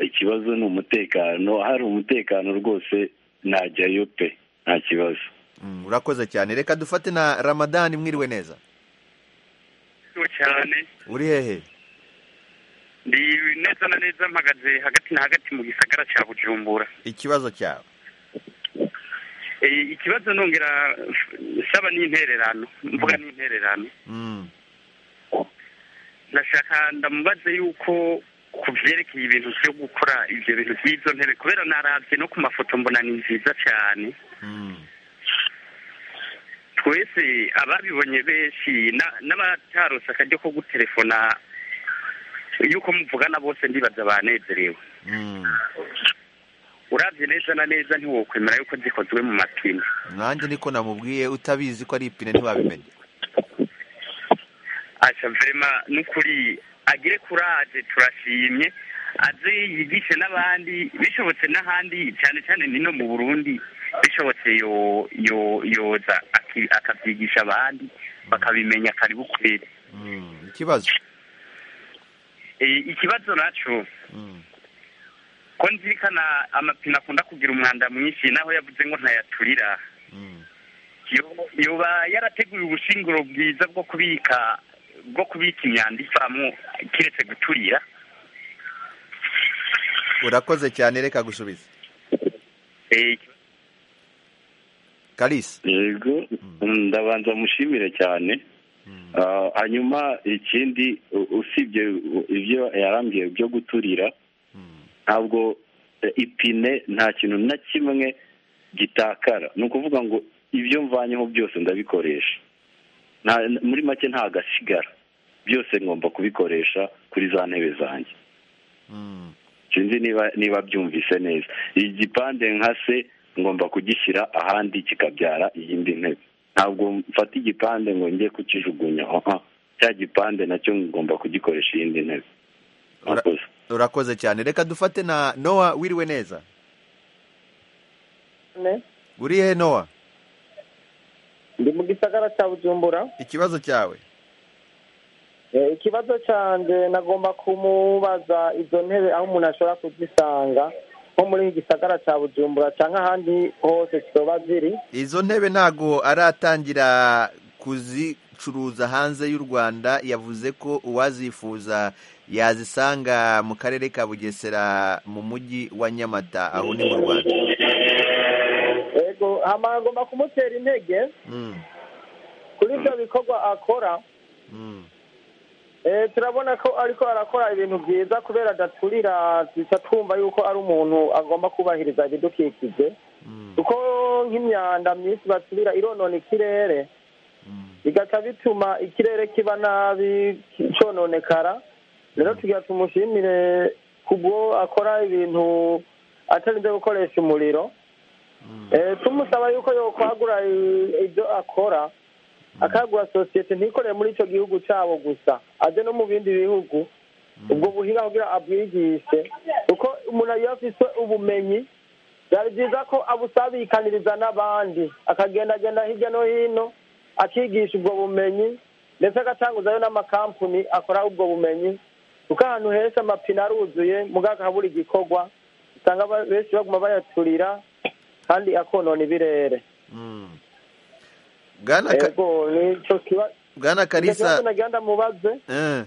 ikibazo ni umutekano hari umutekano rwose najyayo pe nta kibazo Mm, urakoze cyane reka dufate na ramadani mwiriwe neza cyane uri hehe ndi neza na neza mpagaze hagati na hagati mu gisagara cya bujumbura ikibazo cyawe Eh, ikibazo nongera saba n'intererano mvuga n'intererano Mm, ndashaka ndamubaze yuko ku byerekeye ibintu byo gukora ibyo bintu by'izo ntebe kubera narabye no ku mafoto mbona ni nziza cyane twese ababibonye benshi na- n'abatarose akaryo ko gutelefona yuko muvugana bose ndibaza banezerewe urabye neza na neza ntiwokwemera yuko zikozwe mu mapine nanjye niko namubwiye utabizi ko ari ipine ntiwabimenya asha vrema n'ukuri agire kuraje turashimye aze yigishe n'abandi bishobotse n'ahandi cyane cyane nino mu burundi bishobotse yo yo yoza aki- akabyigisha abandi bakabimenya karibu kweri Mm, ikibazo Eh, ikibazo naco ko nzirikana amapine akunda kugira umwanda mwinshi naho yavuze ngo ntayaturira Yo- yoba yarateguye ubushinguro bwiza bwo kubika bwo kubika imyanda ivamo kiretse guturira urakoze cyane reka gusubiza Eh, karisa yego ndabanza mushimire cyane hanyuma ikindi u- usibye u- ibyo yarambwiye byo guturira ntabwo eh, ipine nta kintu na kimwe gitakara ni ukuvuga ngo ibyo mvanyeho byose ndabikoresha Nta- muri make nta gasigara byose ngomba kubikoresha kuri za ntebe zanjye sinzi niba niba byumvise neza igipande nka se ngomba kugishyira ahandi kikabyara iyindi ntebe ntabwo mfata igipande ngo njye kukijugunya aha cya gipande nacyo ngomba kugikoresha iyindi ntebe Murakoze. urakoze cyane reka dufate na nowa wiriwe neza uri he nowa ndi mu gisagara cya bujumbura ikibazo cyawe Eh, ikibazo cyanjye nagomba kumubaza izo ntebe aho umuntu ashobora kuzisanga nko muri iki gisagara cya bujumbura cyangwa ahandi hose zitoba ziri izo ntebe ntago aratangira kuzicuruza hanze y'u rwanda yavuze ko uwazifuza yazisanga mu karere ka bugesera mu mujyi wa nyamata aho ni mu rwanda yego hama ngomba kumutera intege Mm, kuri ibyo bikorwa akora mm. Eh, turabona ko ariko arakora ibintu byiza kubera adaturira duca twumva yuko ari umuntu agomba kubahiriza ibidukikije kuko nk'imyanda myinshi baturira ironona ikirere bigaca bituma ikirere kiba nabi ki- cononekara rero tugira tumushimire kubwo akora ibintu atarinze gukoresha umuriro Eh, tumusaba yuko yokwagura i- ibyo akora akagura sosiyete ntikorere muri icyo gihugu cyabo gusa ajye no mu bindi bihugu ubwo buhinga kugira abwigishe kuko umuntu iyo afite ubumenyi byari byiza ko abusabikaniriza n'abandi akagendagenda hirya no hino akigisha ubwo bumenyi ndetse agatanguzayo n'amakampani akora ubwo bumenyi kuko ahantu henshi amapine aruzuye muganga habura igikorwa usanga ba- benshi baguma bayaturira kandi akonona ibirere Bwana Ka- yego nicyo kiba bwana karisa nagira ndamubaze Eh,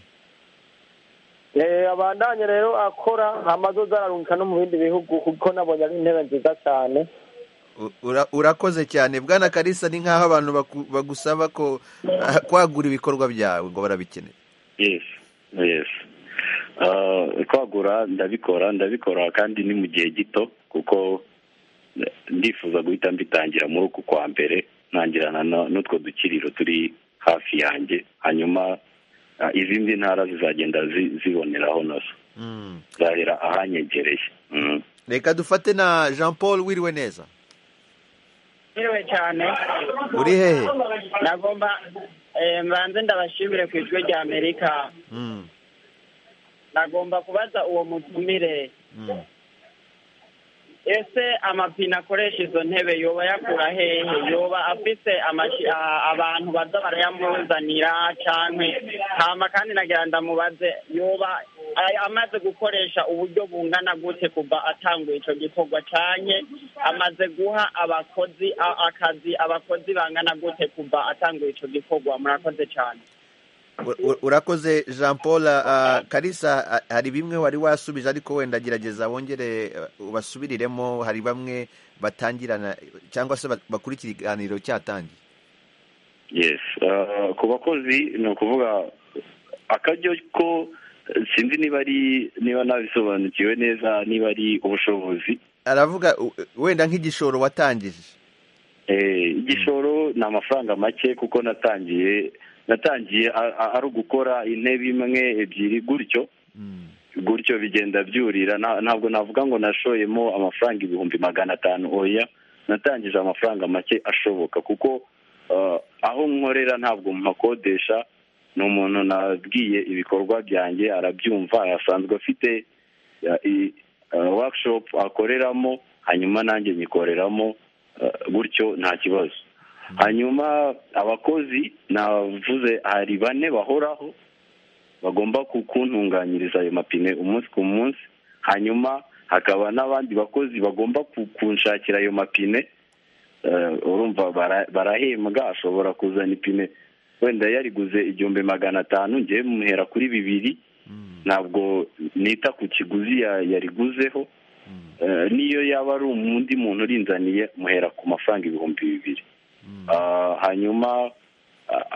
Eh, abandanye rero akora amazu zararungika no mu bindi bihugu kuko nabonye ari intebe nziza cyane u- ura- urakoze cyane bwana karisa ni nk'aho abantu baku- bagusaba ko ah, kwagura ibikorwa byawe ngo barabikeneye yes yes Ah, kwagura ndabikora ndabikora kandi ni mu gihe gito kuko ndifuza guhita mbitangira muri uku kwa mbere ntangirana na- n'utwo dukiriro turi hafi yanjye hanyuma ah, izindi ntara zizagenda zi- ziboneraho nazo Mm. zahera ahanyegereye Mm. reka dufate na jean paul wiriwe neza Mwiriwe cyane Uri hehe? nagomba eh, mbanze ndabashimire ku ijwi rya amerika Mm, nagomba kubaza uwo mutumire mm. ese amapine akoresha izo ntebe yoba yakura hehe yoba afite amashi- a- abantu baza barayamuzanira cyane hama kandi nagira ndamubaze yoba a- amaze gukoresha uburyo bungana gute kuva atanguye icyo gikorwa cyane amaze guha abakozi a- akazi abakozi bangana gute kuva atanguye icyo gikorwa murakoze cyane U- u- urakoze jean paul ah, karisa ah, hari bimwe wari wasubije ariko wenda gerageza wongere ah, ubasubiriremo hari bamwe batangirana cyangwa se ba- bakurikira ikiganiro cyatangiye yes Ah, ku bakozi ni ukuvuga akaryo ko sinzi niba ari niba nabisobanukiwe neza niba ari ubushobozi aravuga u- wenda nk'igishoro watangije Eh, igishoro ni amafaranga make kuko natangiye natangiye a- a- ari ugukora intebe imwe ebyiri gutyo gutyo bigenda byurira Na- ntabwo navuga ngo nashoyemo amafaranga ibihumbi magana atanu oya natangije amafaranga make ashoboka kuko eh, aho nkorera ntabwo mpakodesha ni umuntu nabwiye ibikorwa byanjye arabyumva asanzwe afite eh, i- eh, workshop akoreramo hanyuma nanjye nyikoreramo eh, gutyo nta kibazo hanyuma abakozi navuze hari bane bahoraho bagomba ku- kuntunganyiriza ayo mapine umunsi ku munsi hanyuma hakaba n'abandi bakozi bagomba ku- kunshakira ayo mapine Eh, urumva bara- barahembwa ashobora kuzana ipine wenda yariguze igihumbi magana atanu ngewe muhera kuri bibiri ntabwo nita ku kiguzi ya- yariguzeho niyo yaba ari undi muntu urinzaniye muhera ku mafaranga ibihumbi bibiri hanyuma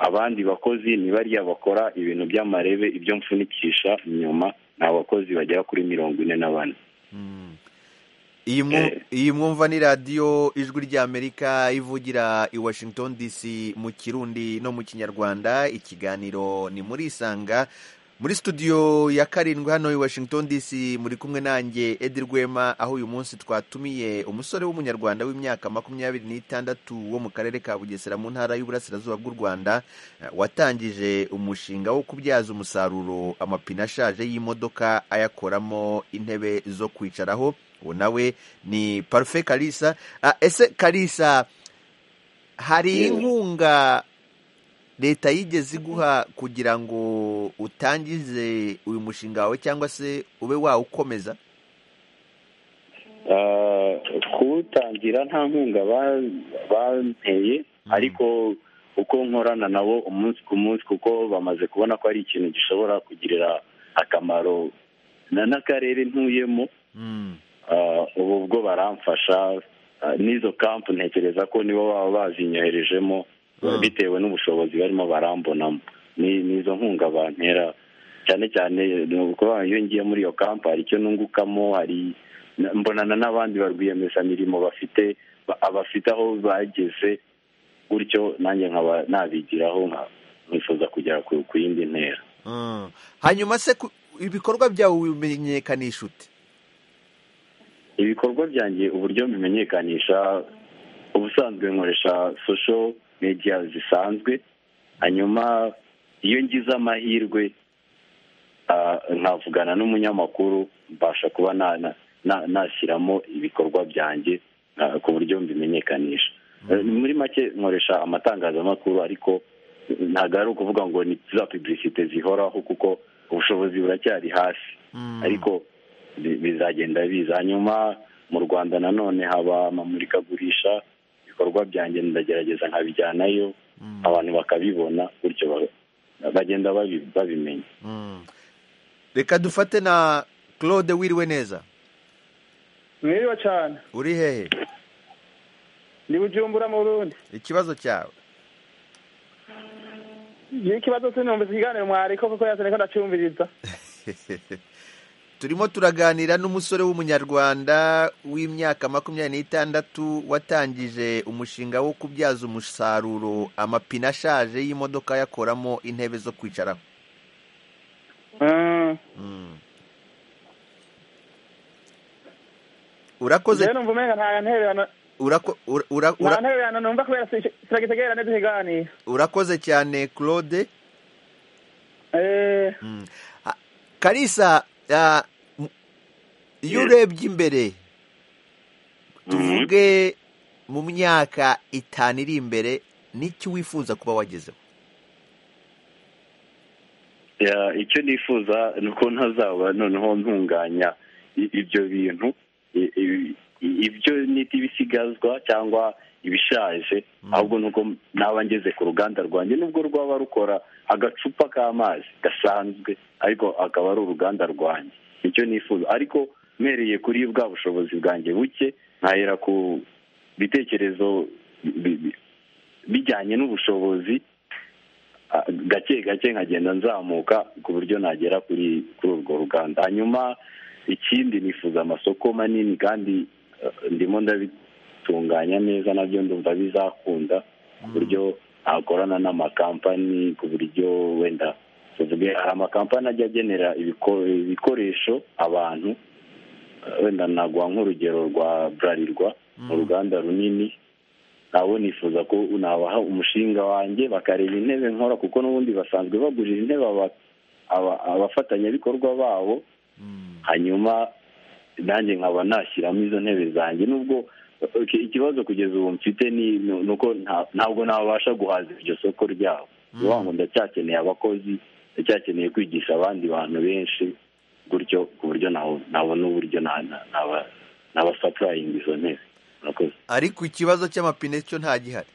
abandi bakozi ni bariya bakora ibintu by'amarebe ibyo mfunikisha inyuma ni abakozi bagera kuri mirongo ine na bane iyi mwu- iyi mwumva ni radiyo ijwi ry'amerika ivugira i washington dc mu kirundi no mu kinyarwanda ikiganiro ni muri isanga muri studio ya karindwi hano i washington dc muri kumwe nanjye edi rwema aho uyu munsi twatumiye umusore w'umunyarwanda w'imyaka makumyabiri n'itandatu wo mu karere ka bugesera mu ntara y'uburasirazuba bw'u rwanda eh, watangije umushinga wo kubyaza umusaruro amapine ashaje y'imodoka ayakoramo intebe zo kwicaraho uwo nawe ni parufe karisa Ah, ese karisa hari inkunga leta yigeze iguha kugira ngo utangize uyu mushinga wawe cyangwa se ube wawukomeza Ah, kuwutangira nta nkunga ba- banteye ariko uko nkorana nabo umunsi ku munsi kuko bamaze kubona ko ari ikintu gishobora kugirira akamaro na- n'akarere ntuyemo Ah, ubu bwo baramfasha Ah, n'izo kampu ntekereza ko nibo baba bazinyoherejemo bitewe n'ubushobozi barimo barambonamo ni ni izo nkunga bantera cyane cyane ni ukuvuga ngo iyo ngiye muri iyo kampu hari icyo nungukamo hari na- mbonana n'abandi barwiyemezamirimo bafite ba- abafite aho bageze gutyo nanjye nkaba nabigiraho nka- nkifuza kugera ku ku yindi ntera Mm. hanyuma se ku- ibikorwa byawe bimenyekanisha ute ibikorwa byanjye uburyo bimenyekanisha ubusanzwe nkoresha social media zisanzwe hanyuma iyo ngize amahirwe ah, nkavugana n'umunyamakuru mbasha kuba na- na- na- nashyiramo ibikorwa byanjye ah, ku buryo mbimenyekanisha Eh, muri make nkoresha amatangazamakuru ariko ntabwo ari ukuvuga ngo ni za publicite zihoraho kuko ubushobozi buracyari hasi ariko bi- bizagenda biza hanyuma mu rwanda nanone haba amamurikagurisha ibikorwa byanjye ndagerageza nkabijyanayo abantu bakabibona gutyo ba- bagenda babi- babimenya reka dufate na claude wiriwe neza mwiriwe cyane uri hehe ni bujumbura mu rundi ikibazo cyawe ni ikibazo sinumvise ikiganiro mwariko kuko yasene ko ndacyumviriza turimo turaganira n'umusore w'umunyarwanda w'imyaka makumyabiri n'itandatu watangije umushinga wo kubyaza umusaruro amapine ashaje y'imodoka ayakoramo intebe zo kwicaraho Mm. urakoze rero numva umenga nta ntererano urako- ura- ura- nta ura- ntererano numva kubera siragitegerera neza ikiganiro urakoze cyane claude eh Ah, karisa ah, m- iyo urebye imbere tuvuge mu myaka itanu iri imbere n'icyo wifuza kuba wagezeho Ya, icyo nifuza ni uko ntazaba noneho ntunganya i- ibyo bintu i- i- i- ibyo nita ibisigazwa cyangwa ibishaje ahubwo nuko naba ngeze ku ruganda rwanjye nubwo rwaba rukora agacupa k'amazi gasanzwe ariko akaba ari uruganda rwanjye icyo nifuza ariko mpereye kuri bwa bushobozi bwanjye buke nkahera ku bitekerezo bi- bi- bijyanye n'ubushobozi ah, gake gake nkagenda nzamuka ku buryo nagera kuri kuri urwo ruganda hanyuma ikindi nifuza amasoko manini kandi eh, ndimo ndabitunganya neza nabyo ndumva bizakunda ku buryo nakorana n'amakampani ku buryo wenda tuvuge hari amakampani ajya agenera ibiko- ibikoresho abantu eh, wenda naguha nk'urugero rwa burarirwa mu ruganda runini nabo nifuza ko nabaha umushinga wanjye bakareba intebe nkora kuko n'ubundi basanzwe bagurira intebe aba- aba- abafatanyabikorwa babo hanyuma nanjye nkaba nashyiramo izo ntebe zanjye nubwo ok, ikibazo kugeza ubu mfite ni ni- ni uko nta- ntabwo nabasha guhaza iryo soko ryabo ni ukuvuga ngo ndacyakeneye abakozi ndacyakeneye kwigisha abandi bantu benshi gutyo ku buryo nawo- nabona uburyo na- na- naba- nabasapurayinga izo ntebe murakoze ariko ikibazo cy'amapine cyo nta gihari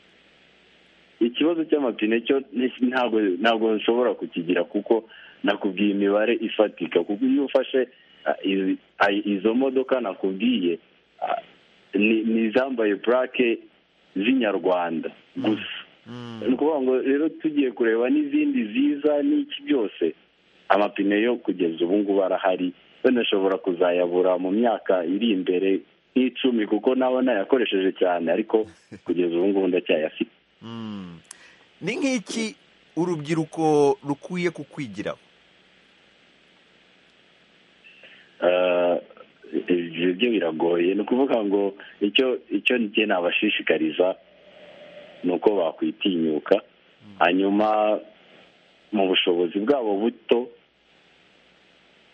ikibazo cy'amapine cyo ni- ntabwo ntabwo nshobora kukigira kuko nakubwiye imibare ifatika kuko iyo ufashe izi- ayi- izo modoka nakubwiye ah, ni ni izambaye purake z'inyarwanda gusa ni ukuvuga ngo rero tugiye kureba n'izindi ziza n'iki byose amapine yo kugeza ubu ngubu arahari banashobora kuzayabura mu myaka iri imbere nk'icumi kuko nabo nayakoresheje cyane ariko kugeza ubu ngubu ndacyayafite ni nk'iki urubyiruko rukwiye kukwigiraho Eh, ibyo byo biragoye ni ukuvuga ngo icyo icyo njye nabashishikariza ni uko bakwitinyuka hanyuma mu bushobozi bwabo buto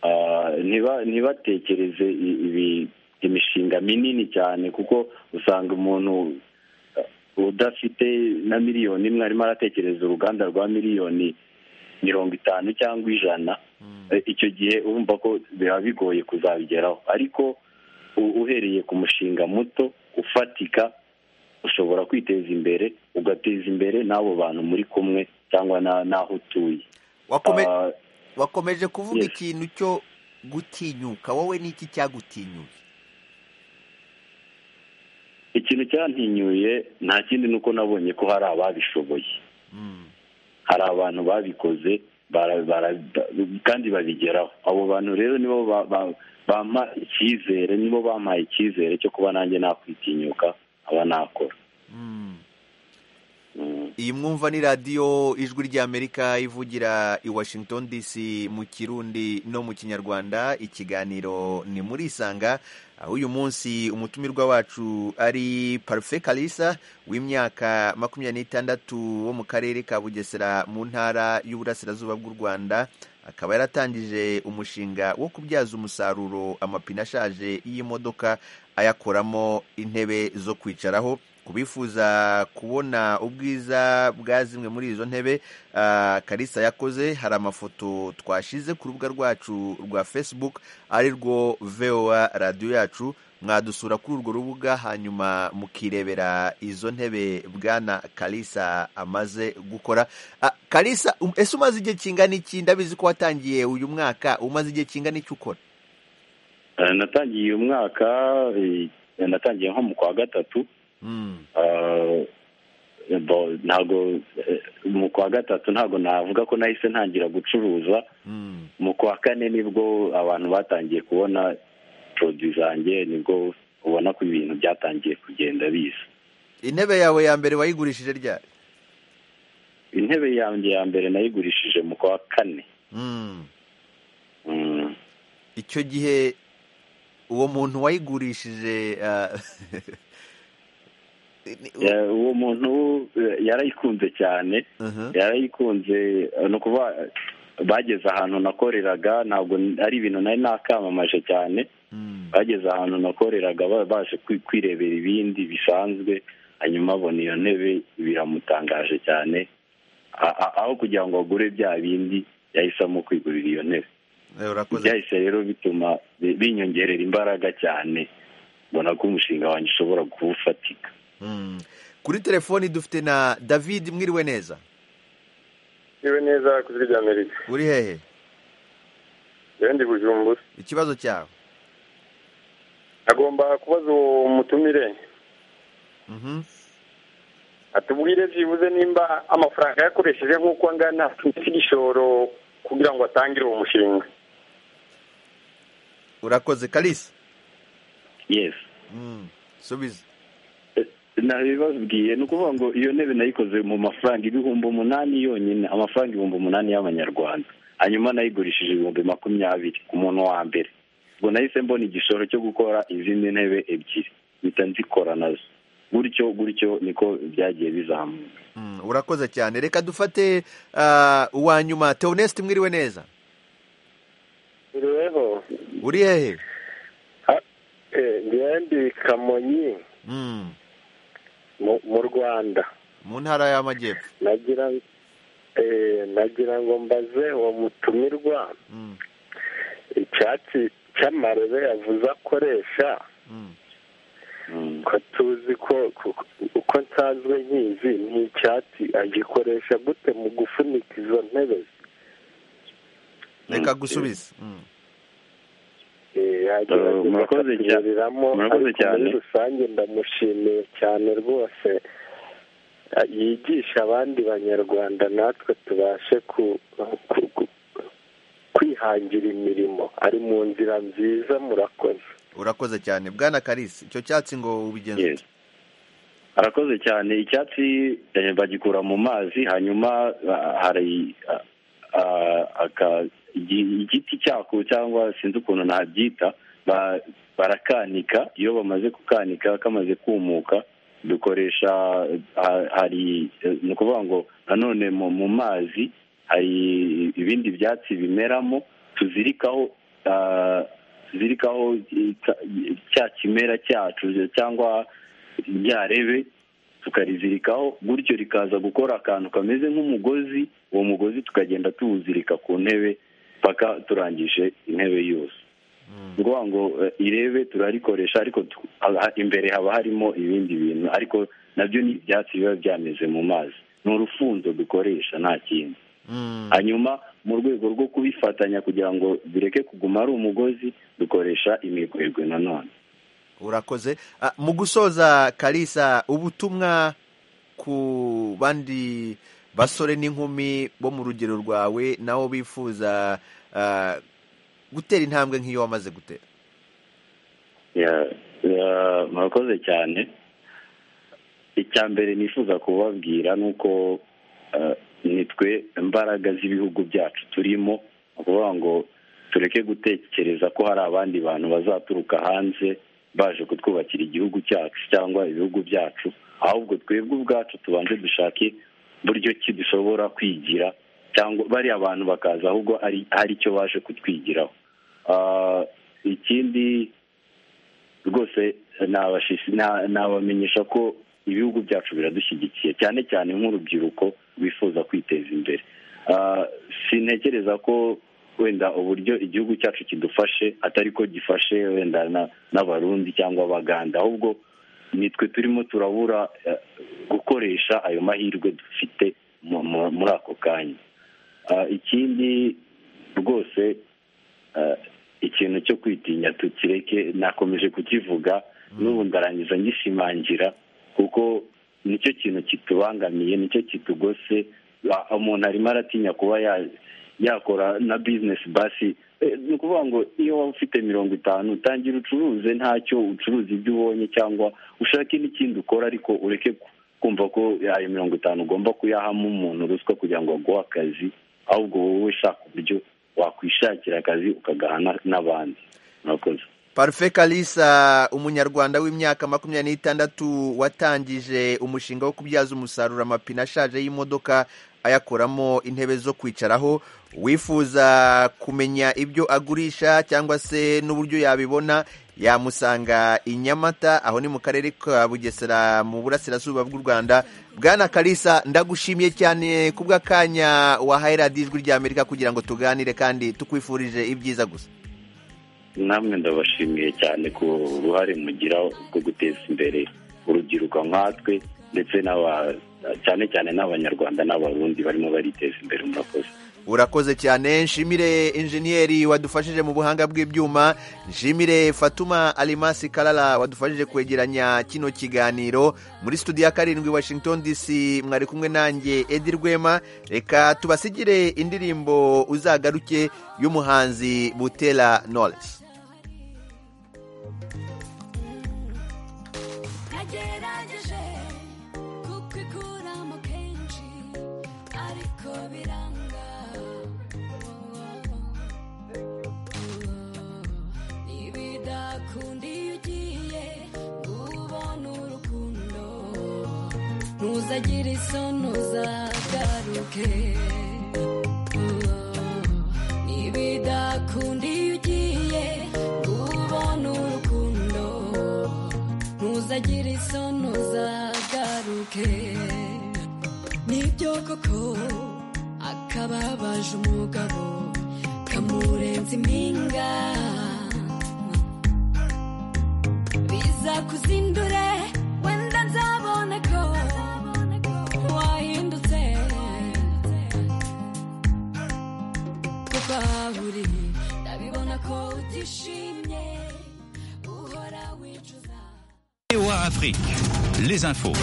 ah, ntiba- ntibatekereze i- ibi- imishinga minini cyane kuko usanga umuntu eh, udafite na miliyoni imwe arimo aratekereza uruganda rwa miliyoni mirongo itanu cyangwa ijana Eh, icyo gihe urumva ko biba bigoye kuzabigeraho ariko u- uhereye ku mushinga muto ufatika ushobora kwiteza imbere ugateza imbere n'abo bantu muri kumwe cyangwa na- n'aho utuye Wakome- Ah, wakomeje kuvuga Yes. ikintu cyo gutinyuka wowe ni iki cyagutinyuye ikintu cyantinyuye nta kindi ni uko nabonye ko hari ababishoboye hari abantu babikoze bara- bara- kandi babigeraho abo bantu rero nibo ba- ba- bampa icyizere nibo bampaye icyizere cyo kuba nanjye nakwitinyuka aba nakora iyi mwumva ni radiyo ijwi ry'amerika ivugira i washington dc mu kirundi no mu kinyarwanda ikiganiro ni muri isanga aho uyu munsi umutumirwa wacu ari parufe kalisa w'imyaka makumyabiri n'itandatu wo mu karere ka bugesera mu ntara y'uburasirazuba bw'u rwanda akaba yaratangije umushinga wo kubyaza umusaruro amapine ashaje y'imodoka ayakoramo intebe zo kwicaraho ku bifuza kubona ubwiza bwa zimwe muri izo ntebe ah, karisa yakoze hari amafoto twashize ku rubuga rwacu rwa facebook ari rwo voa radiyo yacu mwadusura kuri urwo rubuga hanyuma mukirebera izo ntebe bwana karisa amaze gukora Ah, karisa um- ese umaze igihe kingana iki ndabizi ko watangiye uyu mwaka umaze igihe kingana iki ukora Eh, natangiye uyu mwaka eh, natangiye nko mu kwa gatatu Eh, bo- ntago eh, mu kwa gatatu ntago navuga ko nahise ntangira gucuruza mu kwa kane nibwo abantu batangiye kubona poroduwi zanjye nibwo ubona ko ibintu byatangiye kugenda biza intebe yawe ya mbere wayigurishije ryari intebe yanjye ya mbere nayigurishije mu kwa kane Mm. Mm. icyo gihe uwo muntu wayigurishije ah, Ya- uwo muntu eh, yarayikunze cyane yarayikunze eh, ni ukuvuga eh, bageze ahantu nakoreraga ntabwo n- ari ibintu nari nakamamaje cyane bageze ahantu nakoreraga ba- baje kwi- kwirebera ibindi bisanzwe hanyuma abona iyo ntebe biramutangaje cyane A- a- aho kugira ngo agure bya bindi yahisemo kwigurira iyo ntebe Eh, urakoze byahise rero bituma bi- binyongerera imbaraga cyane mbona ko umushinga wanjye ushobora kuwufatika Mm. kuri telefoni dufite na david mwiriwe neza iwe neza ku ijwi rya amerika uri hehe yewe ndi bujumbura ikibazo cyawe agomba kubaza uwo mutumire Mhm. atubwire byibuze nimba amafaranga yakoresheje nk'uko angana afite igishoro kugira ngo atangire uwo mushinga urakoze karisa yes Mm. subiza nabibabwiye ni ukuvuga ngo iyo ntebe nayikoze mu mafaranga ibihumbi umunani yonyine amafaranga ibihumbi umunani y'amanyarwanda hanyuma nayigurishije ibihumbi makumyabiri ku muntu wa mbere ubwo nahise mbona igishoro cyo gukora izindi ntebe ebyiri mpita nzikora nazo gutyo gutyo niko byagiye bizamuka Mm, urakoze cyane reka dufate ah, uwa nyuma teoneste mwiriwe neza Uriweho uri hehe njyewe ndi Kamonyi Mm. mu- mu Rwanda mu ntara y'amajyepfo nagira eh, nagira ngo mbaze uwo mutumirwa Mm. icyatsi cy'amarebe yavuze akoresha ko tuzi ko ko- uko nsanzwe nyizi ni icyatsi agikoresha gute mu gufunika izo ntebe reka gusubiza Mm. murakoze cyane murakoze cyane muri rusange ndamushimiye cyane rwose yigisha abandi banyarwanda natwe tubashe kwihangira imirimo ari mu nzira nziza murakoze urakoze cyane bwana karisi icyo cyatsi ngo ubigenza ute? arakoze cyane icyatsi eh, bagikura mu mazi hanyuma ah, hari ah, ah, aka- igi- igiti cyako cyangwa sinzi ukuntu nabyita ba- barakanika iyo bamaze kukanika kamaze kumuka dukoresha ah, hari eh, ni ukuvuga ngo nanone mu mu mazi hari ibindi byatsi bimeramo tuzirikaho ah, tuzirikaho eh, ca- cya kimera cyacu cyangwa ryarebe tukarizirikaho gutyo rikaza gukora akantu kameze nk'umugozi uwo mugozi tukagenda tuwuzirika ku ntebe paka turangije intebe yose ni ukuvuga ngo eh, irebe turarikoresha ariko tu- ah, imbere haba harimo ibindi bintu ariko nabyo ni ibyatsi biba byameze mu mazi ni urufunzo dukoresha nta kindi hanyuma mu rwego rwo kubifatanya kugira ngo bireke kuguma ari umugozi dukoresha imigwegwe nanone urakoze Ah, mu gusoza karisa ubutumwa ku bandi basore n'inkumi bo mu rugero rwawe nabo bifuza ah, gutera intambwe nk'iyo wamaze gutera Ya- ya- murakoze cyane icya mbere nifuza kubabwira ni uko eh, ni twe imbaraga z'ibihugu byacu turimo ni ukuvuga ngo tureke gutekereza ko hari abandi bantu bazaturuka hanze baje kutwubakira igihugu cyacu cyangwa ibihugu byacu ahubwo twebwe ubwacu tubanze dushake buryo ki dushobora kwigira cyangwa bariya bantu bakaza ahubwo ari hari icyo baje kutwigiraho Ah, ikindi rwose nabashishi- na- nabamenyesha ko ibihugu byacu biradushyigikiye cyane cyane nk'urubyiruko rwifuza kwiteza imbere Ah, sintekereza ko wenda uburyo igihugu cyacu kidufashe atari ko gifashe wenda na- n'abarundi cyangwa abaganda ahubwo nitwe turimo turabura eh, gukoresha ayo mahirwe dufite mu- mu- muri ako kanya Ah, ikindi rwose eh, ikintu cyo kwitinya tukireke nakomeje kukivuga n'ubu ndarangiza ngishimangira kuko nicyo kintu kitubangamiye nicyo kitugose Ba- umuntu arimo aratinya kuba ya- yakora na bizinesi basi Eh, ni ukuvuga ngo iyo waba ufite mirongo itanu utangira ucuruze ntacyo ucuruza ibyo ubonye cyangwa ushake n'ikindi ukora ariko ureke ku- kumva ko ayo mirongo itanu ugomba kuyahamo umuntu ruswa kugira ngo aguhe akazi ahubwo wowe shaka uburyo wakwishakira akazi ukagahana n'abandi murakoze parufe karisa umunyarwanda w'imyaka makumyabiri n'itandatu watangije umushinga wo kubyaza umusaruro amapine ashaje y'imodoka ayakoramo intebe zo kwicaraho wifuza kumenya ibyo agurisha cyangwa se n'uburyo yabibona yamusanga i nyamata aho ni mu karere ka bugesera mu burasirazuba bw'u rwanda bwana karisa ndagushimiye cyane ku bw'akanya wahaye radiyo ijwi ry'amerika kugira ngo tuganire kandi tukwifurije ibyiza gusa namwe ndabashimiye cyane ku ruhare mugira rwo guteza imbere urubyiruko nkatwe ndetse n'aba- cyane cyane n'abanyarwanda n'abarundi barimo bariteza imbere murakoze urakoze cyane nshimire injeniyeri wadufashije mu buhanga bw'ibyuma nshimire fatuma alimasi karara wadufashije kwegeranya kino kiganiro muri studio ya karindwi washington dc mwari kumwe nanjye edi rwema reka tubasigire indirimbo uzagaruke y'umuhanzi butera knowless nagerageje kubikuramo kenshi ariko biranga ntibidakunda iyo ugiye ngo ubone urukundo ntuzagire isoni uzagaruke ntibidakunda iyo ugiye ngo ubone urukundo ntuzagire isono zagaruke nibyo koko akababaje umugabo kamurenza impinga biza kuzindure wenda nzabone ko wahindutse kuko aho uri ndabibona ko utishimye VOA Afrique, les infos.